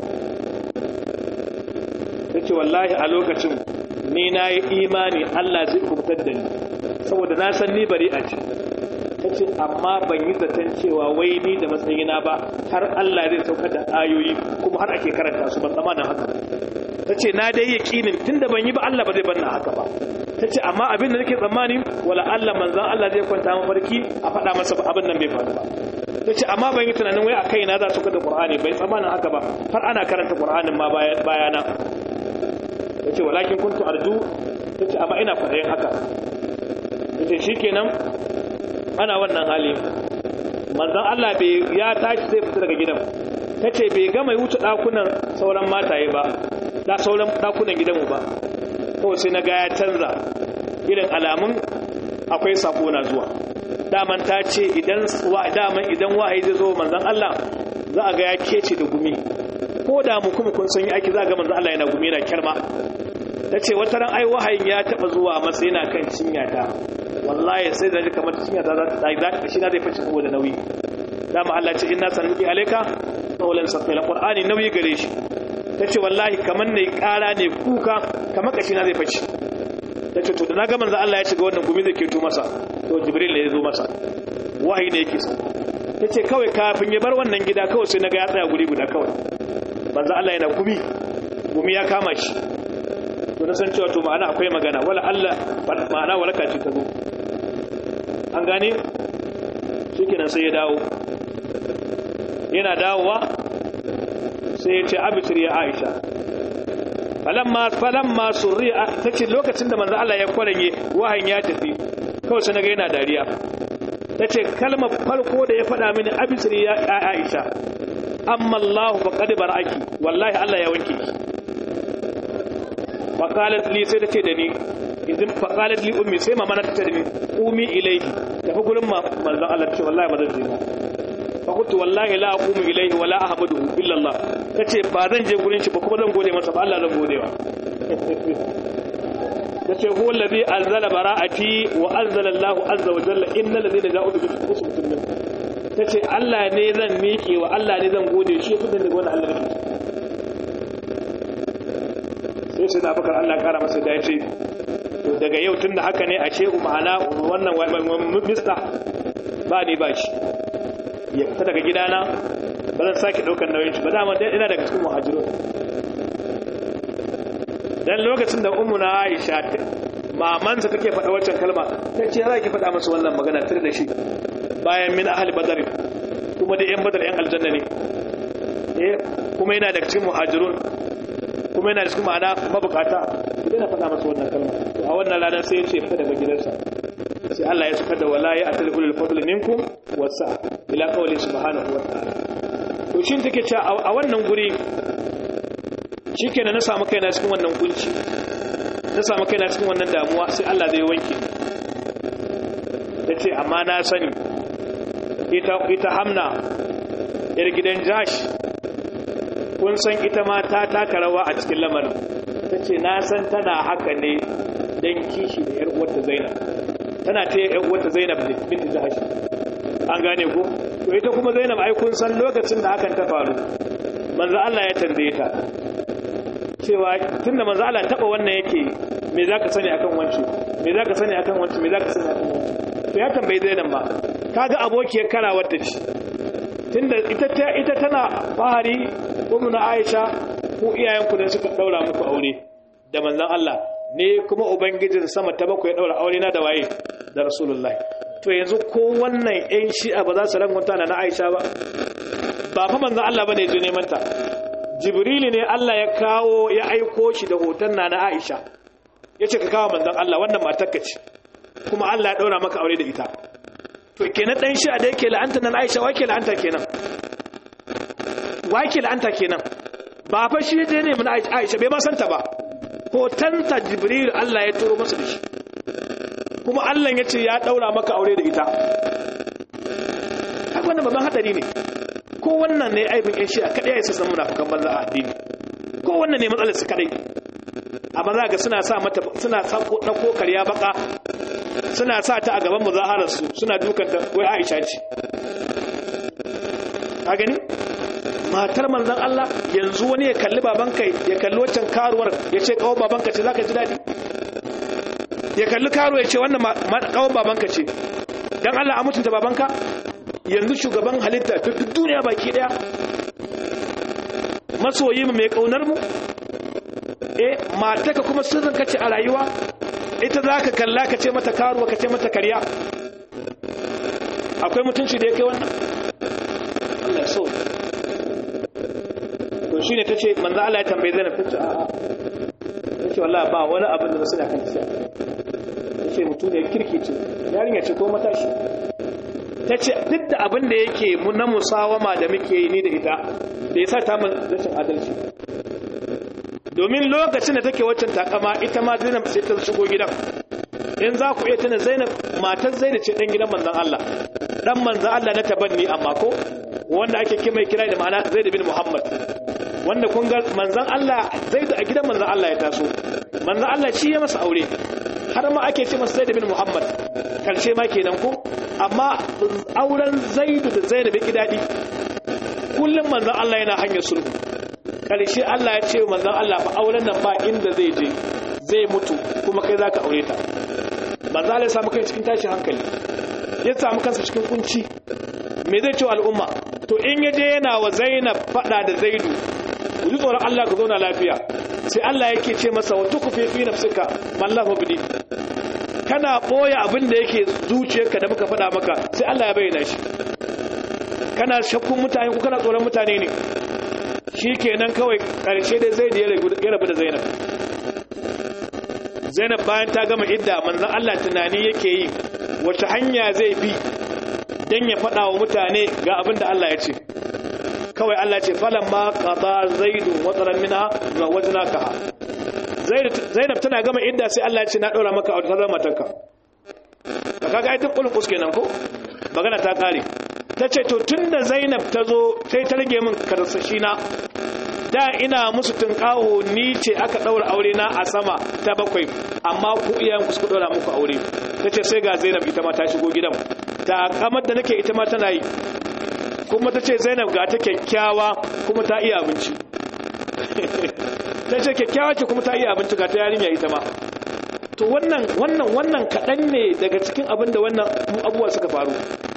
ta ce wallahi a lokacin ni na yi imani allah zai kubutar da ni saboda na san ni bari a ce ta ce amma ban yi zaton cewa wai ni da matsayina ba har allah zai saukar da ayoyi kuma har ake karanta su ban tsamanin haka ta ce na dai yaƙinin tun da ban yi ba Allah ba zai banna haka ba ta ce amma abin da nake tsammani wala Allah manzan Allah zai kwanta mafarki a faɗa masa abin nan bai faru ba ta ce amma ban yi tunanin wai a kai na za su kada Qur'ani bai tsammanin haka ba har ana karanta Qur'anin ma bayana ta ce walakin kuntu arju ta ce amma ina kwaɗayin haka ta ce shikenan ana wannan hali manzan Allah bai ya tashi zai fita daga gidan ta ce bai gama wuce ɗakunan sauran mataye ba da sauran ɗakunan gidanmu ba kawai sai na ga ya canza irin alamun akwai sako na zuwa daman ta ce idan daman idan wahayi zai zo manzon Allah za a ga ya kece da gumi ko da mu kuma kun san yi aiki za ga manzon Allah yana gumi yana kyarma ta ce wata ran ai wahayin ya taba zuwa masa yana kan cinya ta wallahi sai da kamar cinya ta za ta shi na zai fice saboda nauyi dama Allah ce inna sanuki alayka qawlan saqila qur'ani nauyi gare shi tace wallahi kaman ne kara ne kuka kamar kashi na zai fice tace to da na ga manzo Allah ya shiga wannan gumi zai keto masa to jibril ne ya zo masa wahayi ne yake so tace kawai kafin ya bar wannan gida kawai sai naga ya tsaya guri guda kawai manzo Allah yana gumi gumi ya kama shi to na san cewa to ma'ana akwai magana wala Allah ma'ana waraka ce ta zo an gane shikenan sai ya dawo yana dawowa sai ya ce abitir ya Aisha falamma falamma surri'a tace lokacin da manzo Allah ya kwaranye wahayin ya tafi kawai sai naga yana dariya tace kalmar farko da ya faɗa mini abitir ya Aisha amma Allah faqad baraki wallahi Allah ya wanke ki faqalat li sai tace da ni idan faqalat li ummi sai mama na tace da ni umi ilayhi tafi gurin manzon Allah ce wallahi ba zan je ba fa kuntu wallahi la aqumu ilayhi wa la ahmaduhu illa Allah tace ba zan je gurin shi ba kuma zan gode masa ba Allah zan gode wa tace huwa alladhi anzala bara'ati wa anzala Allahu azza wa jalla innal ladhina ja'u bi usbatin min tace Allah ne zan miƙe wa Allah ne zan gode shi ya fitar daga wannan Allah ne sai sai da bakar Allah kara masa da yace to daga yau tunda haka ne a shehu ma'ana wannan mista ba ni ba shi ya fita daga gidana ba zan sake daukar nauyin shi ba dama ina daga cikin muhajirun dan lokacin da ummu na Aisha mamansa take faɗa wancan kalma ta ce za ki faɗa masa wannan magana tare da shi bayan min ahli badar kuma da yan badar yan aljanna ne eh kuma yana daga cikin muhajirun kuma yana da cikin ma'ana mabukata ki dena faɗa masa wannan kalma to a wannan ranar sai ya ce fita daga gidansa sai Allah ya saka da wala ya atal ulul fadl minkum wasa ila qawli subhanahu wa ta'ala to shin take cewa a wannan guri shikenan na samu kaina cikin wannan kunci na samu kaina cikin wannan damuwa sai Allah zai wanke tace amma na sani ita ita hamna yar gidan jash kun san ita ma ta taka rawa a cikin lamarin tace na san tana haka ne dan kishi da yar uwarta Zainab tana ta yar uwarta Zainab binti Jahash an gane ko to ita kuma Zainab ai kun san lokacin da hakan ta faru manzo Allah ya tambaye ta cewa tunda manzo Allah taba wannan yake me zaka sani akan wance me zaka sani akan wance me zaka sani akan wance to ya tambayi Zainab ma kaga abokiyar karawar ta ce tunda ita ita tana fahari ummu na Aisha ku iyayenku ne suka daura muku aure da manzon Allah ne kuma ubangijin sama ta bakwai daura aure na da waye da rasulullahi to yanzu ko wannan yan shi'a ba za su rangunta na Aisha ba ba fa manzon Allah bane je neman ta jibrili ne Allah ya kawo ya aiko shi da hoton na na Aisha yace ka kawo manzon Allah wannan matar ka ce kuma Allah ya daura maka aure da ita to kenan dan shi'a da yake la'anta nan Aisha wake la'anta kenan wake la'anta kenan ba fa shi je ne mun Aisha bai ma santa ba hotonta jibril Allah ya turo masa da shi kuma Allah ya ce ya daura maka aure da ita haka wannan babban hadari ne ko wannan ne aibin yan shi'a kadai ya san munafikan banza a addini ko wannan ne matsalar su kadai amma za ga suna sa mata suna sa na kokariya baka suna sa ta a gaban muzaharar su suna dukan ta wai Aisha ce ka gani matar manzon Allah yanzu wani ya kalli babanka ya kalli waccan karuwar ya ce kawo babanka ce zaka ji daɗi ya kalli karuwa ya ce wannan kawo babanka ce don Allah a mutunta babanka yanzu shugaban halitta duk duniya baki daya masoyi mu mai kaunar mu eh mataka kuma sirrin ka ce a rayuwa ita za ka kalla ka ce mata karuwa ka ce mata karya akwai mutunci da ya kai wannan Allah ya so to shine tace manzo Allah ya tambaye Zainab tace a'a tace wallahi ba wani abin da suna kan tace tace mutum ne kirki ce yarinya ce ko matashi tace duk da abin da yake mu na musawama da muke yi ni da ita da yasa ta mun rashin adalci domin lokacin da take waccan takama ita ma Zainab sai ta shigo gidan in za ku iya tuna zainab matar zainab ce dan gidan manzon Allah dan manzon Allah na tabanni amma ko wanda ake kima kira da ma'ana zaid bin muhammad wanda kun ga manzon Allah zaid a gidan manzon Allah ya taso manzon Allah shi ya masa aure har ma ake ce masa zaid bin muhammad karshe ma kenan ko amma auren zaid da zainab ya dadi kullum manzon Allah yana hanyar sulhu karshe Allah ya ce manzon Allah fa auren nan ba inda zai je zai mutu kuma kai zaka aure ta manzon Allah ya samu kai cikin tashin hankali ya samu kansa cikin kunci me zai ce wa al'umma to in yaje yana wa Zainab fada da Zaidu ku ji tsoron Allah ku zauna lafiya sai Allah yake ce masa wa tukfi fi nafsika mallahu bidi kana boye abin da yake zuciyarka da muka fada maka sai Allah ya bayyana shi kana shakkun mutane ko kana tsoron mutane ne shikenan kawai karshe dai Zaidu ya rabu da Zainab Zainab bayan ta gama idda manzon Allah tunani yake yi wace hanya zai bi dan ya faɗa wa mutane ga abin da Allah ya ce kawai Allah ce falan ma qada zaidu wataran minha wa wajnaka Zainab tana gama idda sai Allah ya ce na daura maka a wata matarka kaga ai duk kulun kenan ko magana ta kare tace to tunda Zainab ta zo sai ta rage min karsashi na da ina musu tunkaho ni ce aka daura aure na a sama ta bakwai amma ku iyayen ku suka daura muku aure tace sai ga Zainab ita ma ta shigo gidan ta kamar da nake ita ma tana yi kuma tace Zainab ga ta kyakkyawa kuma ta iya abinci tace kyakkyawa ce kuma ta iya abinci ga ta yarinya ita ma to wannan wannan wannan kadan ne daga cikin abin da wannan abubuwa suka faru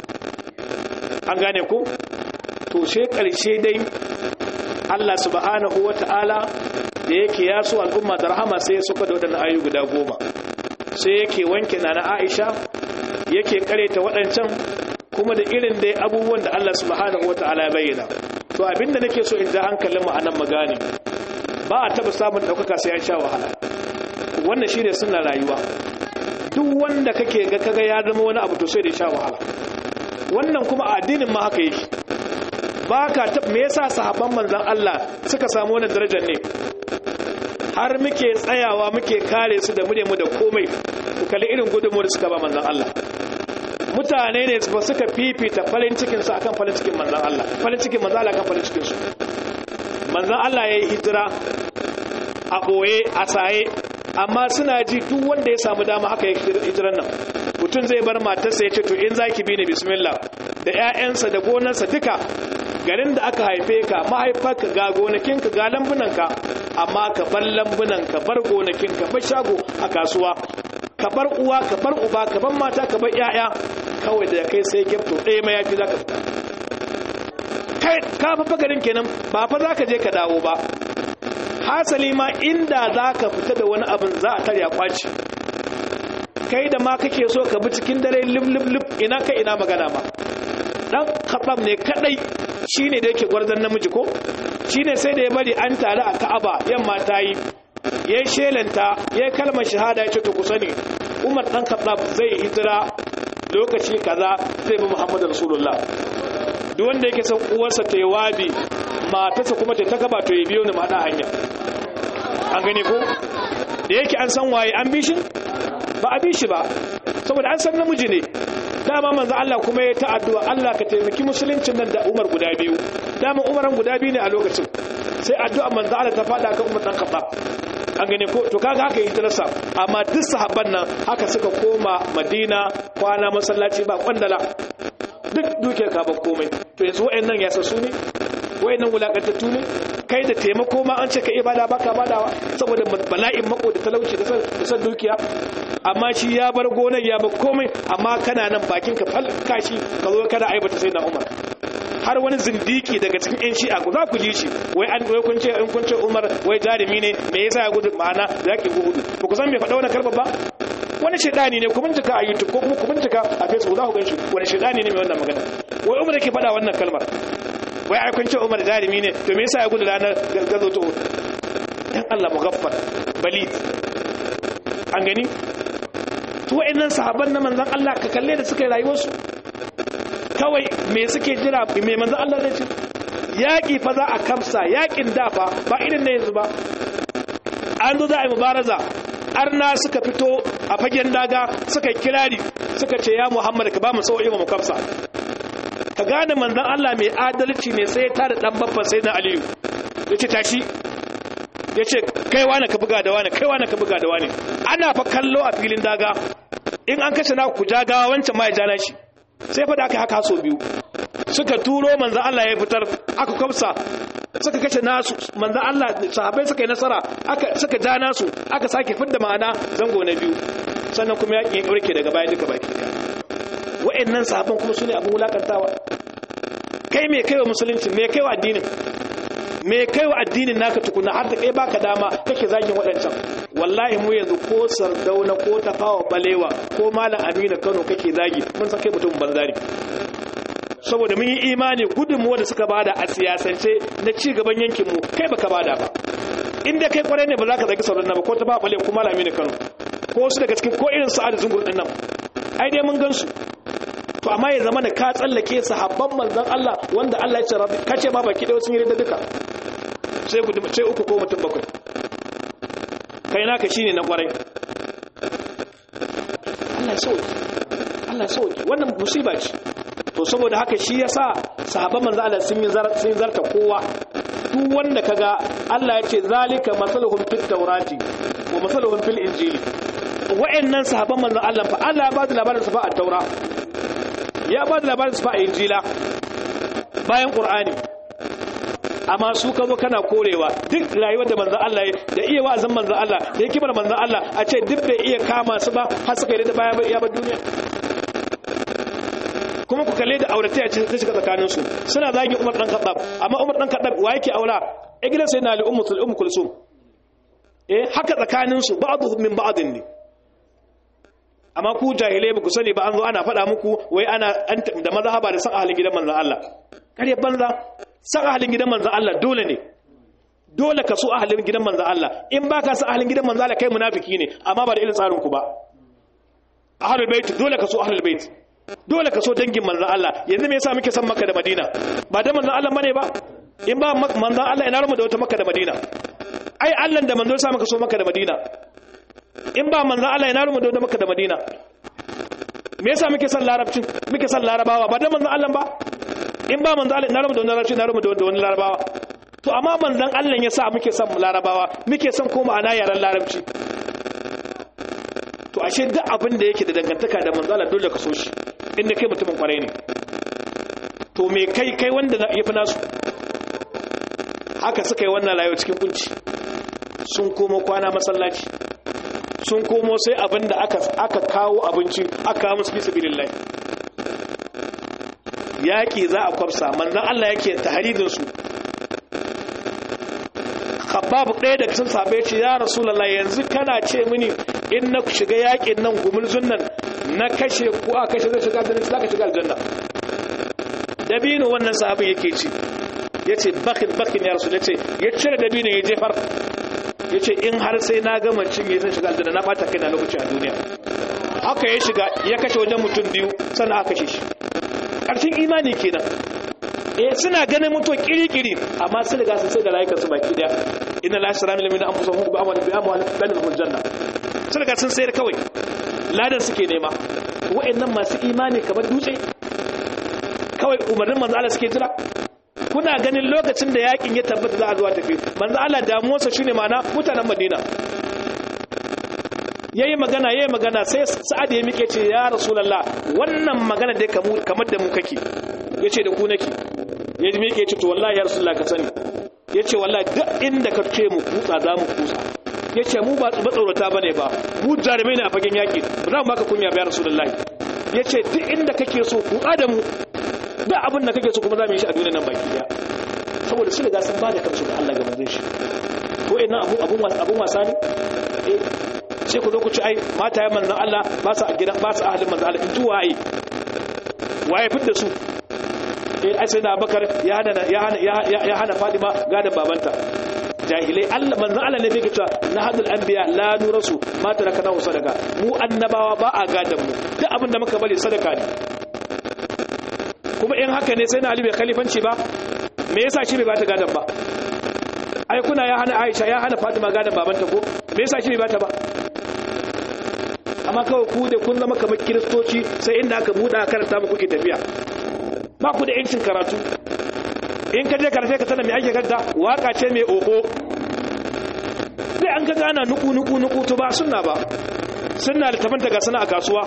an gane ko to sai karshe dai Allah subhanahu wata'ala da yake ya so al'umma da rahama sai ya suka da waɗannan ayu guda goma sai yake wanke na na Aisha yake kareta waɗancan kuma da irin dai abubuwan da Allah subhanahu wata'ala ya bayyana to abinda nake so in ja hankalin mu anan magani ba a taba samun ɗaukaka sai an sha wahala wannan shine sunna rayuwa duk wanda kake ga kaga ya zama wani abu to sai da sha wahala wannan kuma a addinin ma haka yake ba ka me yasa sahabban manzon Allah suka samu wannan darajar ne har muke tsayawa muke kare su da mune mu da komai ku kalli irin gudunmuwar da suka ba manzon Allah mutane ne ba suka fifita farin cikin su akan farin cikin manzon Allah farin cikin manzon Allah akan farin cikin su manzon Allah yayi hijira a boye a saye amma suna ji duk wanda ya samu dama haka ya hijiran nan mutum zai bar matarsa ya ce to in zaki bi ni bismillah da ƴaƴansa da gonarsa duka garin da aka haife ka mahaifarka ga gonakinka ga lambunanka amma ka bar lambunan ka bar gonakin ka bar shago a kasuwa ka bar uwa ka bar uba ka bar mata ka bar ƴaƴa kawai da kai sai gyafto ɗaya ma yafi zaka fita kai ka fa garin kenan ba fa zaka je ka dawo ba hasali ma inda zaka fita da wani abin za a tarya kwaci kai da ma kake so ka bi cikin dare lib lib lib ina kai ina magana ba dan khatab ne kadai shine da yake gwarzon namiji ko shine sai da ya bari an tare a Ka'aba yamma ta yi yayin shelanta yayin kalmar shahada yace to ku sani Umar dan Khattab zai hijira lokaci kaza zai bi Muhammadu Rasulullah duk wanda yake son uwarsa ta yi wabi matarsa kuma ta takaba to ya biyo ni ma hanya an gani ko da yake an san waye an bi shi ba a bi shi ba saboda an san namiji ne dama manzo Allah kuma ya ta'addu'a Allah ka taimaki musuluncin nan da Umar guda biyu dama Umaran guda biyu ne a lokacin sai addu'a manzo Allah ta fada kan Umar dan Khattab an gane ko to kaga haka yi tarasa amma duk sahabban nan haka suka koma Madina kwana masallaci ba kwandala duk duke ka ba komai to yanzu wayannan ya su ne wayannan wulakantattu ne kai da taimako ma an ce ka ibada baka badawa saboda bala'in mako da talauci da san dukiya amma shi ya bar gonar ya bar komai amma kana nan bakin ka falka shi ka zo kada aibata sai na Umar har wani zindiki daga cikin yan shi'a ku za ku ji shi wai an wai kun ce in kun ce Umar wai jarumi ne me yasa ya gudu ma'ana zaki gudu ba ku san me faɗa wannan kalmar ba wani shedani ne ku bincika a YouTube ko kuma ku bincika a Facebook za ku gan shi wani shedani ne mai wannan magana wai Umar yake faɗa wannan kalmar wai ai kun ce Umar jarumi ne to me yasa ya gudu ranar gazo to dan Allah mugaffar balid an gani to wayannan sahabban na manzon Allah ka kalle da suka yi rayuwarsu kawai me suke jira me manzon Allah zai ce yaƙi fa za a kamsa yaƙin da fa ba irin na yanzu ba an zo za a yi mubaraza arna suka fito a fagen daga suka kirari suka ce ya muhammad ka ba mu sau'i mu kafsa ka gane manzon Allah mai adalci ne sai ya tada dan babban sai na aliyu yace tashi yace kai wani ka buga da wani kai wani ka buga da wani ana fa kallo a filin daga in an kashe na ku jagawa wancan ma ya jana shi sai fa da aka haka so biyu suka turo manzon Allah ya fitar aka kwafsa suka kashe nasu manzon Allah sahabbai suka yi nasara aka suka ja nasu aka sake fidda ma'ana zango na biyu sannan kuma yakin ya kaurke daga baya duka baki daya wa'annan sahabban kuma sune abin wulakantawa kai me kaiwa musulunci me kaiwa addinin me kaiwa addinin naka tukuna har da kai baka dama kake zagin waɗancan wallahi mu yanzu ko sardauna ko tafawa balewa ko malam amina kano kake zagi mun san kai mutum banzari saboda mun yi imani gudunmuwa da suka bada a siyasance na ci gaban yankinmu kai baka bada ba inda kai kwarai ne ba za ka zagi sardauna ba ko tafawa balewa ko malam amina kano ko su daga cikin ko irin sa'ad zungur din nan ai dai mun gan su to amma ya zama da ka tsallake sahabban manzon Allah wanda Allah ya ce rabbi kace ma baki da sun yi da duka sai ku sai uku ko mutum bakwai kai naka shine na kwarai Allah sauki Allah sauki wannan musiba ce to saboda haka shi yasa sahabban manzon Allah sun yi sun zarta kowa duk wanda kaga Allah ya ce zalika masaluhum fit tawrati wa masaluhum fil injili wa'annan sahabban manzon Allah fa Allah ya ba da labarin su fa a taura ya ba da labarin su fa a injila bayan qur'ani amma su ka zo kana korewa duk rayuwar da manzon Allah da iya wa'azin manzon Allah da hikimar manzon Allah a ce duk bai iya kama su ba har suka yi da baya ya ba duniya kuma ku kalle da aurataya ce ta shiga tsakanin su suna zagin Umar dan Khattab amma Umar dan Khattab wa yake aura a gidan sai na Ali Ummu Ummu Kulsum eh haka tsakanin su ba'dhum min ba'din ne amma ku jahilai ba ku sani ba an zo ana faɗa muku wai ana da mazhaba da san ahalin gidan manzon Allah kare banza san ahalin gidan manzon Allah dole ne dole ka so ahalin gidan manzon Allah in ba ka san ahalin gidan manzon Allah kai munafiki ne amma ba da irin tsarin ku ba ahlul bait dole ka so ahlul bait dole ka so dangin manzon Allah yanzu me yasa muke san Makka da Madina ba da manzon Allah bane ba in ba manzon Allah ina rumu da wata Makka da Madina ai Allah da manzon sa muka so Makka da Madina in ba manzan Allah ya naru mu da maka da Madina me yasa muke son larabcin muke son larabawa ba da manzan Allah ba in ba manzan Allah ya naru mu da wani larabci naru mu da wani larabawa to amma manzan Allah ya sa muke son larabawa muke son ko ma'ana yaran larabci to ashe duk abin da yake da dangantaka da manzan Allah dole ka so shi inda kai mutumin kwarai ne to me kai kai wanda ya fi nasu haka suka yi wannan rayuwa cikin kunci sun komo kwana masallaci sun komo sai abin da aka kawo abinci aka kawo musu bisa bilin lai yaƙi za a kwafsa manzan Allah yake taharidinsu babu ɗaya da sun sabe ce ya rasulallah yanzu kana ce mini in na shiga yaƙin nan gumurzun nan na kashe ko a kashe zai shiga aljanna za ka shiga aljanna dabino wannan sahabin yake ci ya ce bakin bakin ya rasu ya ce ya cire dabino ya jefar ya ce in har sai na gama cinye zan shiga aljanna na bata kai na lokaci a duniya haka ya shiga ya kashe wajen mutum biyu sannan aka kashe shi ƙarshen imani kenan eh suna ganin mutuwa kiri-kiri amma sun riga sun sai da rayukansu baki daya inna la yasra min lamina anfusahum bi amwalihim bi amwalihim dan lahum janna sun riga sun sayar kawai ladan suke nema wa'annan masu imani kamar dutse kawai umarnin manzo Allah suke jira kuna ganin lokacin da yakin ya tabbata za a zuwa tafi manzo Allah damuwarsa shine mana mutanen Madina yayi magana yayi magana sai Sa'ad ya mike ce ya Rasulullah wannan magana dai kamar da mu kake yace da ku nake ya mike ce to wallahi ya Rasulullah ka sani yace wallahi duk inda ka ce mu kutsa za mu kutsa yace mu ba tsorata bane ba mu jarumai ne a fagen yaki ba za mu baka kunya ba ya Rasulullah yace duk inda kake so kutsa da mu da abin da kake so kuma za mu yi shi a duniya nan baki daya saboda su riga sun ba da kansu ga Allah ga manzon shi ko ina abu abun abun wasa ne eh sai ku zo ku ci ai mata ya manzon Allah ba su a gidan ba su ahalin manzon Allah in tuwa ai waye fitta su eh ai sai da Abubakar ya hana ya hana ya hana Fatima gadan babanta jahilai Allah manzon Allah ne yake cewa nahadul anbiya la nurasu ma tarakana sadaka mu annabawa ba a gadan mu duk abin da muka bari sadaka ne kuma in haka ne sai na Ali bai khalifanci ba me yasa shi bai bata gadan ba ai kuna ya hana Aisha ya hana Fatima gadan babanta ko me yasa shi bai bata ba amma kawai ku da kun zama kamar kiristoci sai inda aka buɗa karanta muku ke tafiya ba ku da yancin karatu in ka je karfe ka sanar mai ake kanta waka ce mai oho sai an kaga ana nuku nuku nuku to ba sunna ba sunna da tabanta ga sana a kasuwa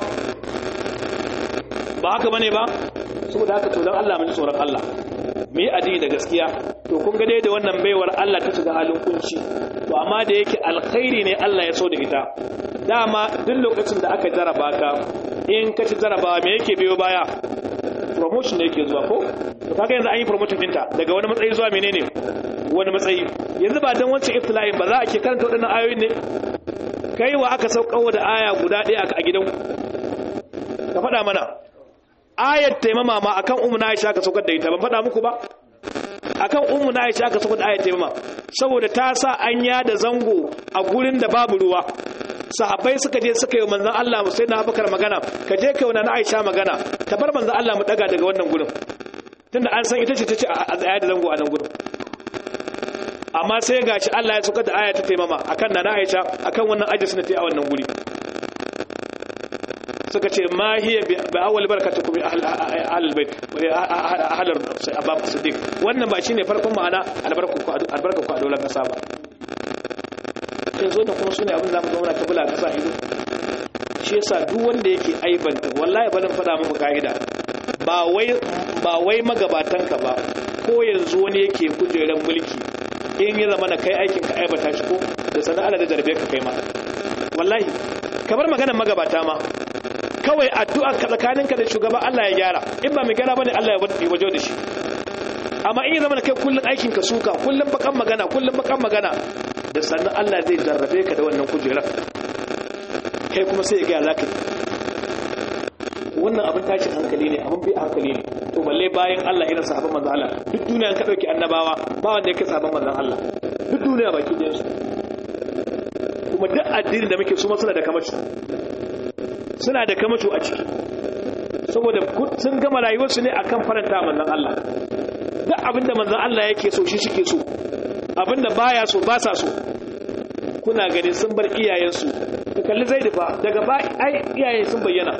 ba haka bane ba saboda haka to dan Allah mun tsoron Allah mu yi addini da gaskiya to kun ga dai da wannan baiwar Allah ta shiga halin kunci to amma da yake alkhairi ne Allah ya so da ita dama duk lokacin da aka jaraba ka in ka ci jarabawa me yake biyo baya promotion ne yake zuwa ko to kaga yanzu an yi promotion ɗinta daga wani matsayi zuwa menene wani matsayi yanzu ba dan wancan iftila'in ba za a ke karanta waɗannan ayoyin ne kai wa aka saukawa da aya guda ɗaya a gidan ka faɗa mana ayat taimama ma akan ummu na Aisha ka saukar da ita ban faɗa muku ba akan ummu na Aisha ka saukar da ayat taimama saboda ta sa an da zango a gurin da babu ruwa sahabbai suka je suka yi manzon Allah sai na Abubakar magana ka je kai wannan Aisha magana ta bar manzon Allah mu daga daga wannan gurin tunda an san ita ce ta ce a tsaya da zango a nan gurin amma sai gashi Allah ya saukar da aya ta taimama akan nana Aisha akan wannan ajis na ta a wannan guri suka ce ma hiya bi awwal barakatukum ahlul bait ahlul abab siddiq wannan ba shine farkon ma'ana albarku albarku a daular kasa ba sai zo da kuma sune abin da mu zauna ta bula kasa ido shi yasa duk wanda yake aibanta wallahi balin fada muku kaida ba wai ba wai magabatanka ba ko yanzu wani yake kujeran mulki in ya zama na kai aikin ka aibata shi ko da sana'a da jarbe ka kai ma wallahi kamar maganar magabata ma kawai addu'a ka tsakaninka da shugaba Allah ya gyara in ba mai gyara bane Allah ya wajo da shi amma in ya zama kai kullun aikin ka suka kullun bakan magana kullun bakan magana da sannan Allah zai jarrabe ka da wannan kujerar kai kuma sai ya ga zaka wannan abin tashin hankali ne abin bi hankali ne to balle bayan Allah irin sahabban manzo Allah duk duniya ka dauki annabawa ba wanda yake sahabban manzo Allah duk duniya baki da su kuma duk addinin da muke su ma suna da kamaci suna da kamato a ciki saboda sun gama rayuwarsu ne akan faranta manzon Allah duk abinda manzon Allah yake so shi suke so abinda baya so ba sa so kuna gani sun bar iyayensu ku kalli zaidu fa daga ba ai iyaye sun bayyana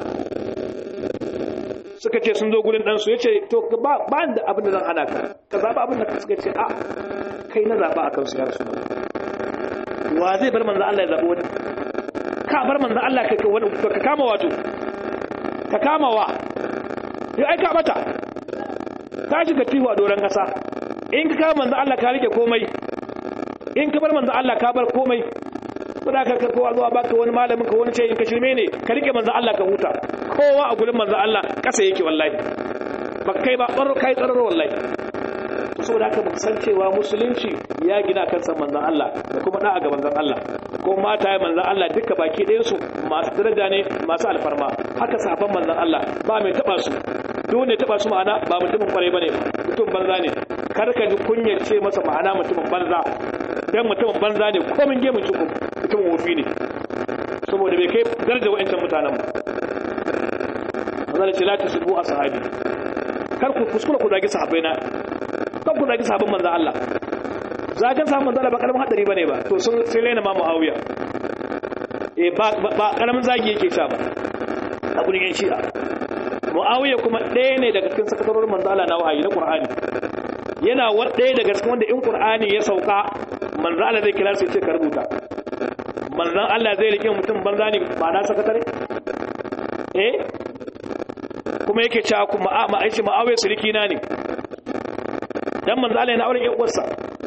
suka ce sun zo gurin ɗansu ya ce to ba ba da abin da zan hana ka ka zaɓa abin da suka ce a kai na zaɓa a kansu ya rasu wa zai bar manzon Allah ya zaɓi wani ka bar manzo Allah ka wani ka kama wato ka kama wa yau ai ka bata ka shiga tihu a doron kasa in ka kama manzo Allah ka rike komai in ka bar manzo Allah ka bar komai kuma ka ka kowa zuwa baka wani malamin ka wani ce in ka shirme ne ka rike manzo Allah ka huta kowa a gurin manzo Allah kasa yake wallahi ba kai ba tsaro kai tsaro wallahi saboda haka mun san cewa musulunci ya gina kan san manzon Allah da kuma da'a ga manzon Allah ko mata ya manzon Allah duka baki ɗayan su masu daraja ne masu alfarma haka sahabban manzon Allah ba mai taba su duk wanda ya taba su ma'ana ba mutumin kwarai bane mutum banza ne kar ka ji kunyar ce masa ma'ana mutumin banza dan mutumin banza ne komin gemun cikin mutumin wofi ne saboda bai kai daraja wa'ancan mutanen ba manzon ce la tasbu ashabi kar ku kuskura ku zagi sahabbai na kan ku zagi sabon manzo Allah zagan sabon manzo Allah ba karamin hadari bane ba to sun sai raina ma Muawiya eh ba ba karamin zagi yake sha ba a gurin yan shi'a Muawiya kuma ɗaya ne daga cikin sakatarorin manzo Allah na wahayi na Qur'ani yana wa ɗaya daga cikin wanda in Qur'ani ya sauka manzo Allah zai kira su ce ka rubuta manzon Allah zai rike mutum banza ne ba na sakatare eh kuma yake cewa kuma ma'aishi Muawiya suriki na ne dan manzo Allah yana auren ƴan uwarsa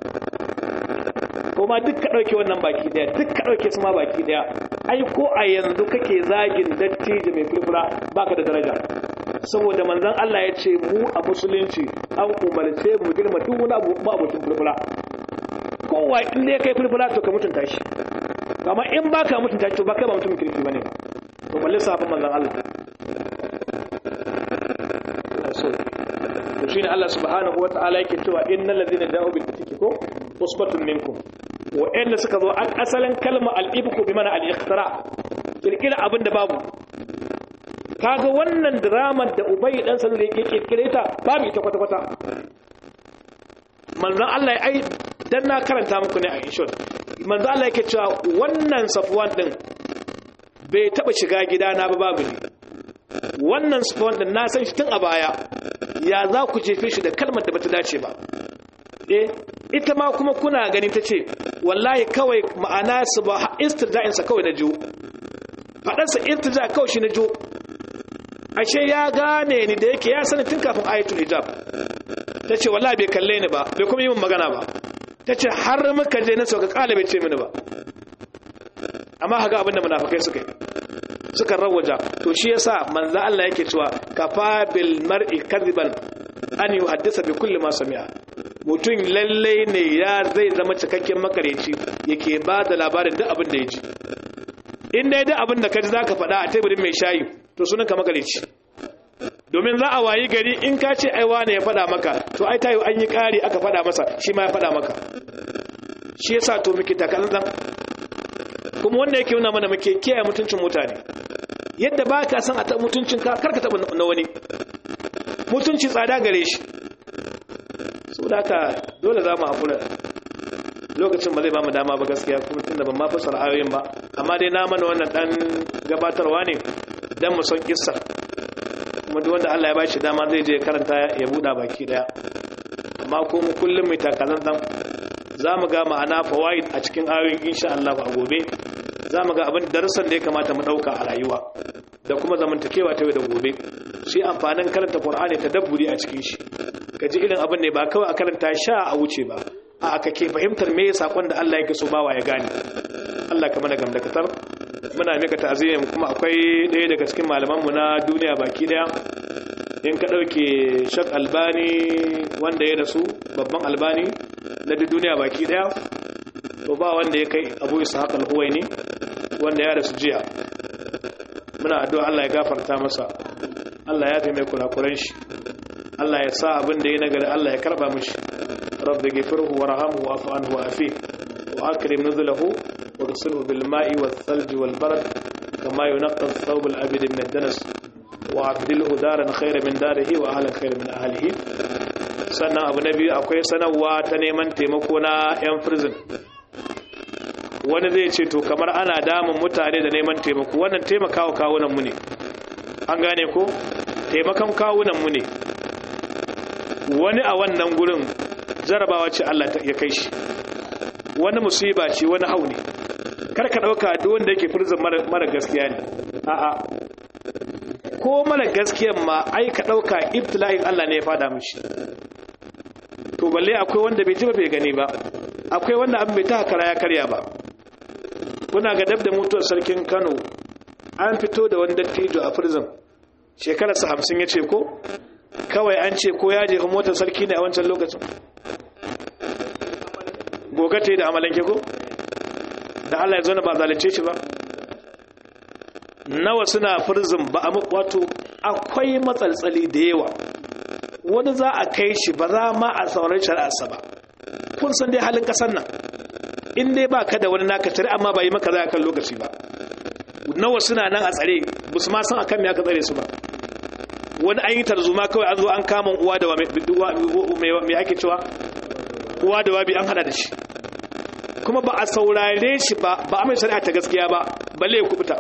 kuma duk ka dauke wannan baki daya duk ka dauke su ma baki daya ai ko a yanzu kake zagin dattijo mai furfura baka da daraja saboda manzon Allah ya ce mu a musulunci an umarce mu girma duk wani abu ba mutum furfura kowa in dai kai furfura to ka mutunta shi amma in baka mutunta shi to baka ba mutum kirki bane to balle safin manzon Allah so to shine Allah subhanahu wata'ala yake cewa innal ladina ja'u bil ifki ko usbatun minkum wa inda suka zo an asalin kalma al ifku bi mana al ikhtira kirkira abin da babu kaga wannan drama da ubay dan sanu da yake kirkire ta babu ita kwata kwata manzon Allah ya ai dan na karanta muku ne a inshon manzon Allah yake cewa wannan safwan din bai taba shiga gidana ba babu ne wannan spawn din na san shi tun a baya ya za ku jefe shi da kalmar da bata dace ba eh ita ma kuma kuna gani ta ce wallahi kawai ma'ana su ba istirja'insa kawai na jo faɗarsa irtija kawai shi na jo ashe ya gane ni da yake ya sani tun kafin ayatul hijab ta ce wallahi bai kalle ni ba bai kuma yi min magana ba ta ce har muka je na sauka kala bai ce mini ba amma haka abinda munafikai suka yi suka rawaja to shi yasa manzo Allah yake cewa kafa bil mar'i kadiban an yuhaddisa bi kulli ma sami'a mutum lalle ne ya zai zama cikakken makareci yake ba da labarin duk abin da ya ji in dai duk abin da ka ji zaka faɗa a teburin mai shayi to sunan ka makareci domin za a wayi gari in ka ce ai wane ya faɗa maka to ai tayo an yi ƙari aka faɗa masa shi ma ya faɗa maka shi yasa to muke takalantan kuma wanda yake nuna mana muke kiyaye mutuncin mutane yadda ba ka san a taɓa mutuncin ka karka taɓa na wani mutunci tsada gare shi saboda haka dole za mu haƙura lokacin ba zai ba mu dama ba gaskiya kuma tunda ban ma fasara ayoyin ba amma dai na mana wannan dan gabatarwa ne dan mu san kissa kuma duk wanda Allah ya bashi dama zai je karanta ya buɗa baki daya amma ko mu kullum mai takalan dan za mu ga ma'ana fawaid a cikin ayoyin insha Allah a gobe za mu ga abin darussan da ya kamata mu ɗauka a rayuwa da kuma zamantakewa ta yau da gobe shi amfanin karanta Qur'ani tadabburi a cikin shi ka ji irin abin ne ba kawai a karanta sha a wuce ba a aka ke fahimtar me sakon da Allah yake so bawa ya gane Allah ka mana gamdakatar muna mika ta'aziyya kuma akwai ɗaya daga cikin malaman mu na duniya baki daya in ka dauke Shak Albani wanda ya rasu babban Albani na duniya baki daya to ba wanda ya kai Abu Ishaq al-Huwaini wanda ya rasu jiya muna addu'a Allah ya gafarta masa Allah ya taimake kurakuran shi Allah ya sa abin da ya nagari Allah ya karba mishi rabbi ghfirhu warhamhu wa'fu anhu wa'afi wa akrim nuzulahu waghsilhu bil ma'i wath thalj wal barad kama yunqqa ath-thawb al abid min ad-danas wa abdilhu daran khayran min darihi wa ahlan khayran min ahlihi sannan abu na biyu akwai sanarwa ta neman taimako na yan prison wani zai ce to kamar ana damun mutane da neman taimako wannan taimakawa kawunan mu ne an gane ko taimakon kawunan mu ne wani a wannan gurin jarabawa ce Allah ya kai shi wani musiba ce wani hau ne karka dauka duk wanda yake furzin mara gaskiya ne a'a ko mara gaskiyan ma ai ka dauka ibtila'in Allah ne ya fada mishi to balle akwai wanda bai ji ba bai gani ba akwai wanda abin bai ta kara ya karya ba kuna ga dab da mutuwar sarkin Kano an fito da wani dattijo a prison shekararsa hamsin ya ce ko kawai an ce ko ya jefa motar sarki ne a wancan lokacin gogate da amalanke ko da Allah ya zo na ba zalunce shi ba nawa suna firzin ba a wato akwai matsaltsali da yawa wani za a kai shi ba za ma a sauran shari'arsa ba kun san dai halin kasar nan in dai ba ka da wani naka tare amma ba yi maka za a kan lokaci ba nawa suna nan a tsare ba su ma san akan me aka tsare su ba wani an yi tarzoma kawai an zo an kama uwa da mai ake cewa uwa da wabi an hada da shi kuma ba a saurare shi ba ba a mai shari'a ta gaskiya ba balle ya kubuta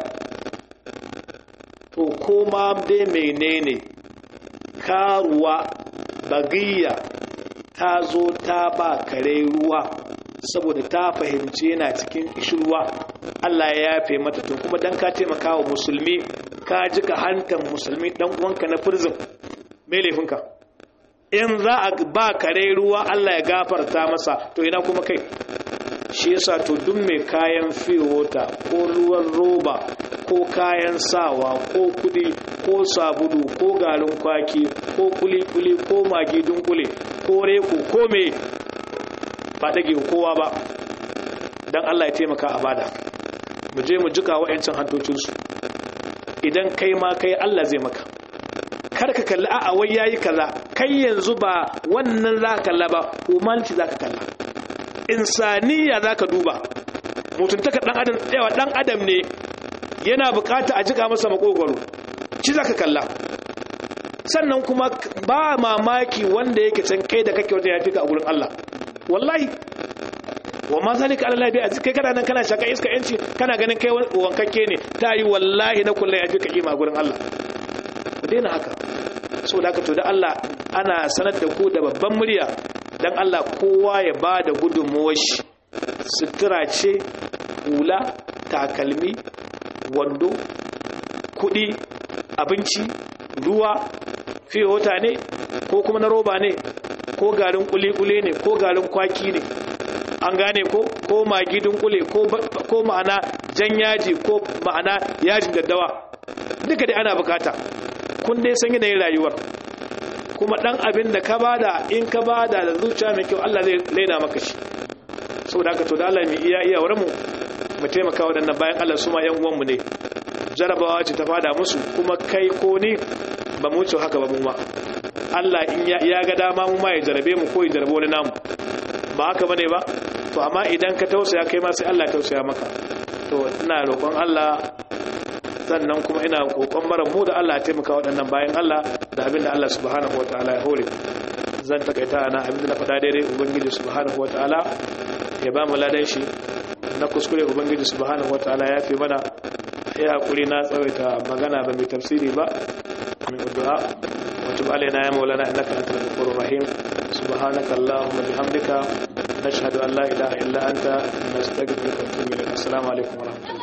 to koma dai menene karuwa bagiya ta zo ta ba kare ruwa saboda ta fahimci yana cikin ishirwa Allah ya yafe mata to kuma dan ka taimaka wa musulmi ka ji ka hantar musulmi dan uwanka na prison me laifinka in za a ba kare ruwa Allah ya gafarta masa to ina kuma kai shi yasa to duk mai kayan fiwota ko ruwan roba ko kayan sawa ko kudi ko sabulu ko garin kwaki ko kuli-kuli ko magi dunkule ko reko ko me ba dage kowa ba don Allah ya taimaka a bada mu je mu jika wa'yancin hantocinsu idan kai ma kai Allah zai maka kar ka kalli a'a wai yayi kaza kai yanzu ba wannan za ka kalla ba humanci za ka kalla insaniya za ka duba mutuntaka dan adam yawa dan adam ne yana bukata a jika masa makogwaro shi za ka kalla sannan kuma ba mamaki wanda yake can kai da kake wata ya fi ka a gurin Allah wallahi wa ma zalika ala labi aziz kai kana nan kana shaka iska yanci kana ganin kai wankakke ne ta yi wallahi na kullai ya fi ka kima gurin Allah ku daina haka so da haka to da Allah ana sanar da ku da babban murya dan Allah kowa ya ba da gudunmuwar shi sutura ce hula takalmi wando kudi abinci ruwa fiye wata ne ko kuma na roba ne ko garin kuli-kuli ne ko garin kwaki ne an gane ko ko magi dunkule ko ma'ana jan yaji ko ma'ana yajin daddawa duka dai ana bukata kun dai san yanayin rayuwar kuma dan abin da ka bada in ka bada da zuciya mai kyau Allah zai laina maka shi saboda haka to da Allah mai iya iya wurin mu mu taimaka waɗannan bayan Allah su ma yan uwanmu ne jarabawa ce ta fada musu kuma kai ko ni ba mu wuce haka ba mu ma Allah in ya ga dama mu ma ya jarabe mu ko ya jarabe wani namu ba haka bane ba to amma idan ka tausaya kai ma sai Allah ya tausaya maka to ina roƙon Allah sannan kuma ina kokon mara mu da Allah ya taimaka waɗannan bayan Allah da abin da Allah subhanahu wataala ya hore zan takaita ana abin da na faɗa daidai ubangiji subhanahu wataala ya ba mu ladan shi na kuskure ubangiji subhanahu wataala ya fi mana ya hakuri na tsawaita magana ba mai tafsiri ba mai addu'a wa tub alaina ya maulana innaka antal ghafurur rahim subhanaka allahumma bihamdika nashhadu an la ilaha illa anta nastaghfiruka wa natubu ilayk assalamu alaikum wa rahmatullahi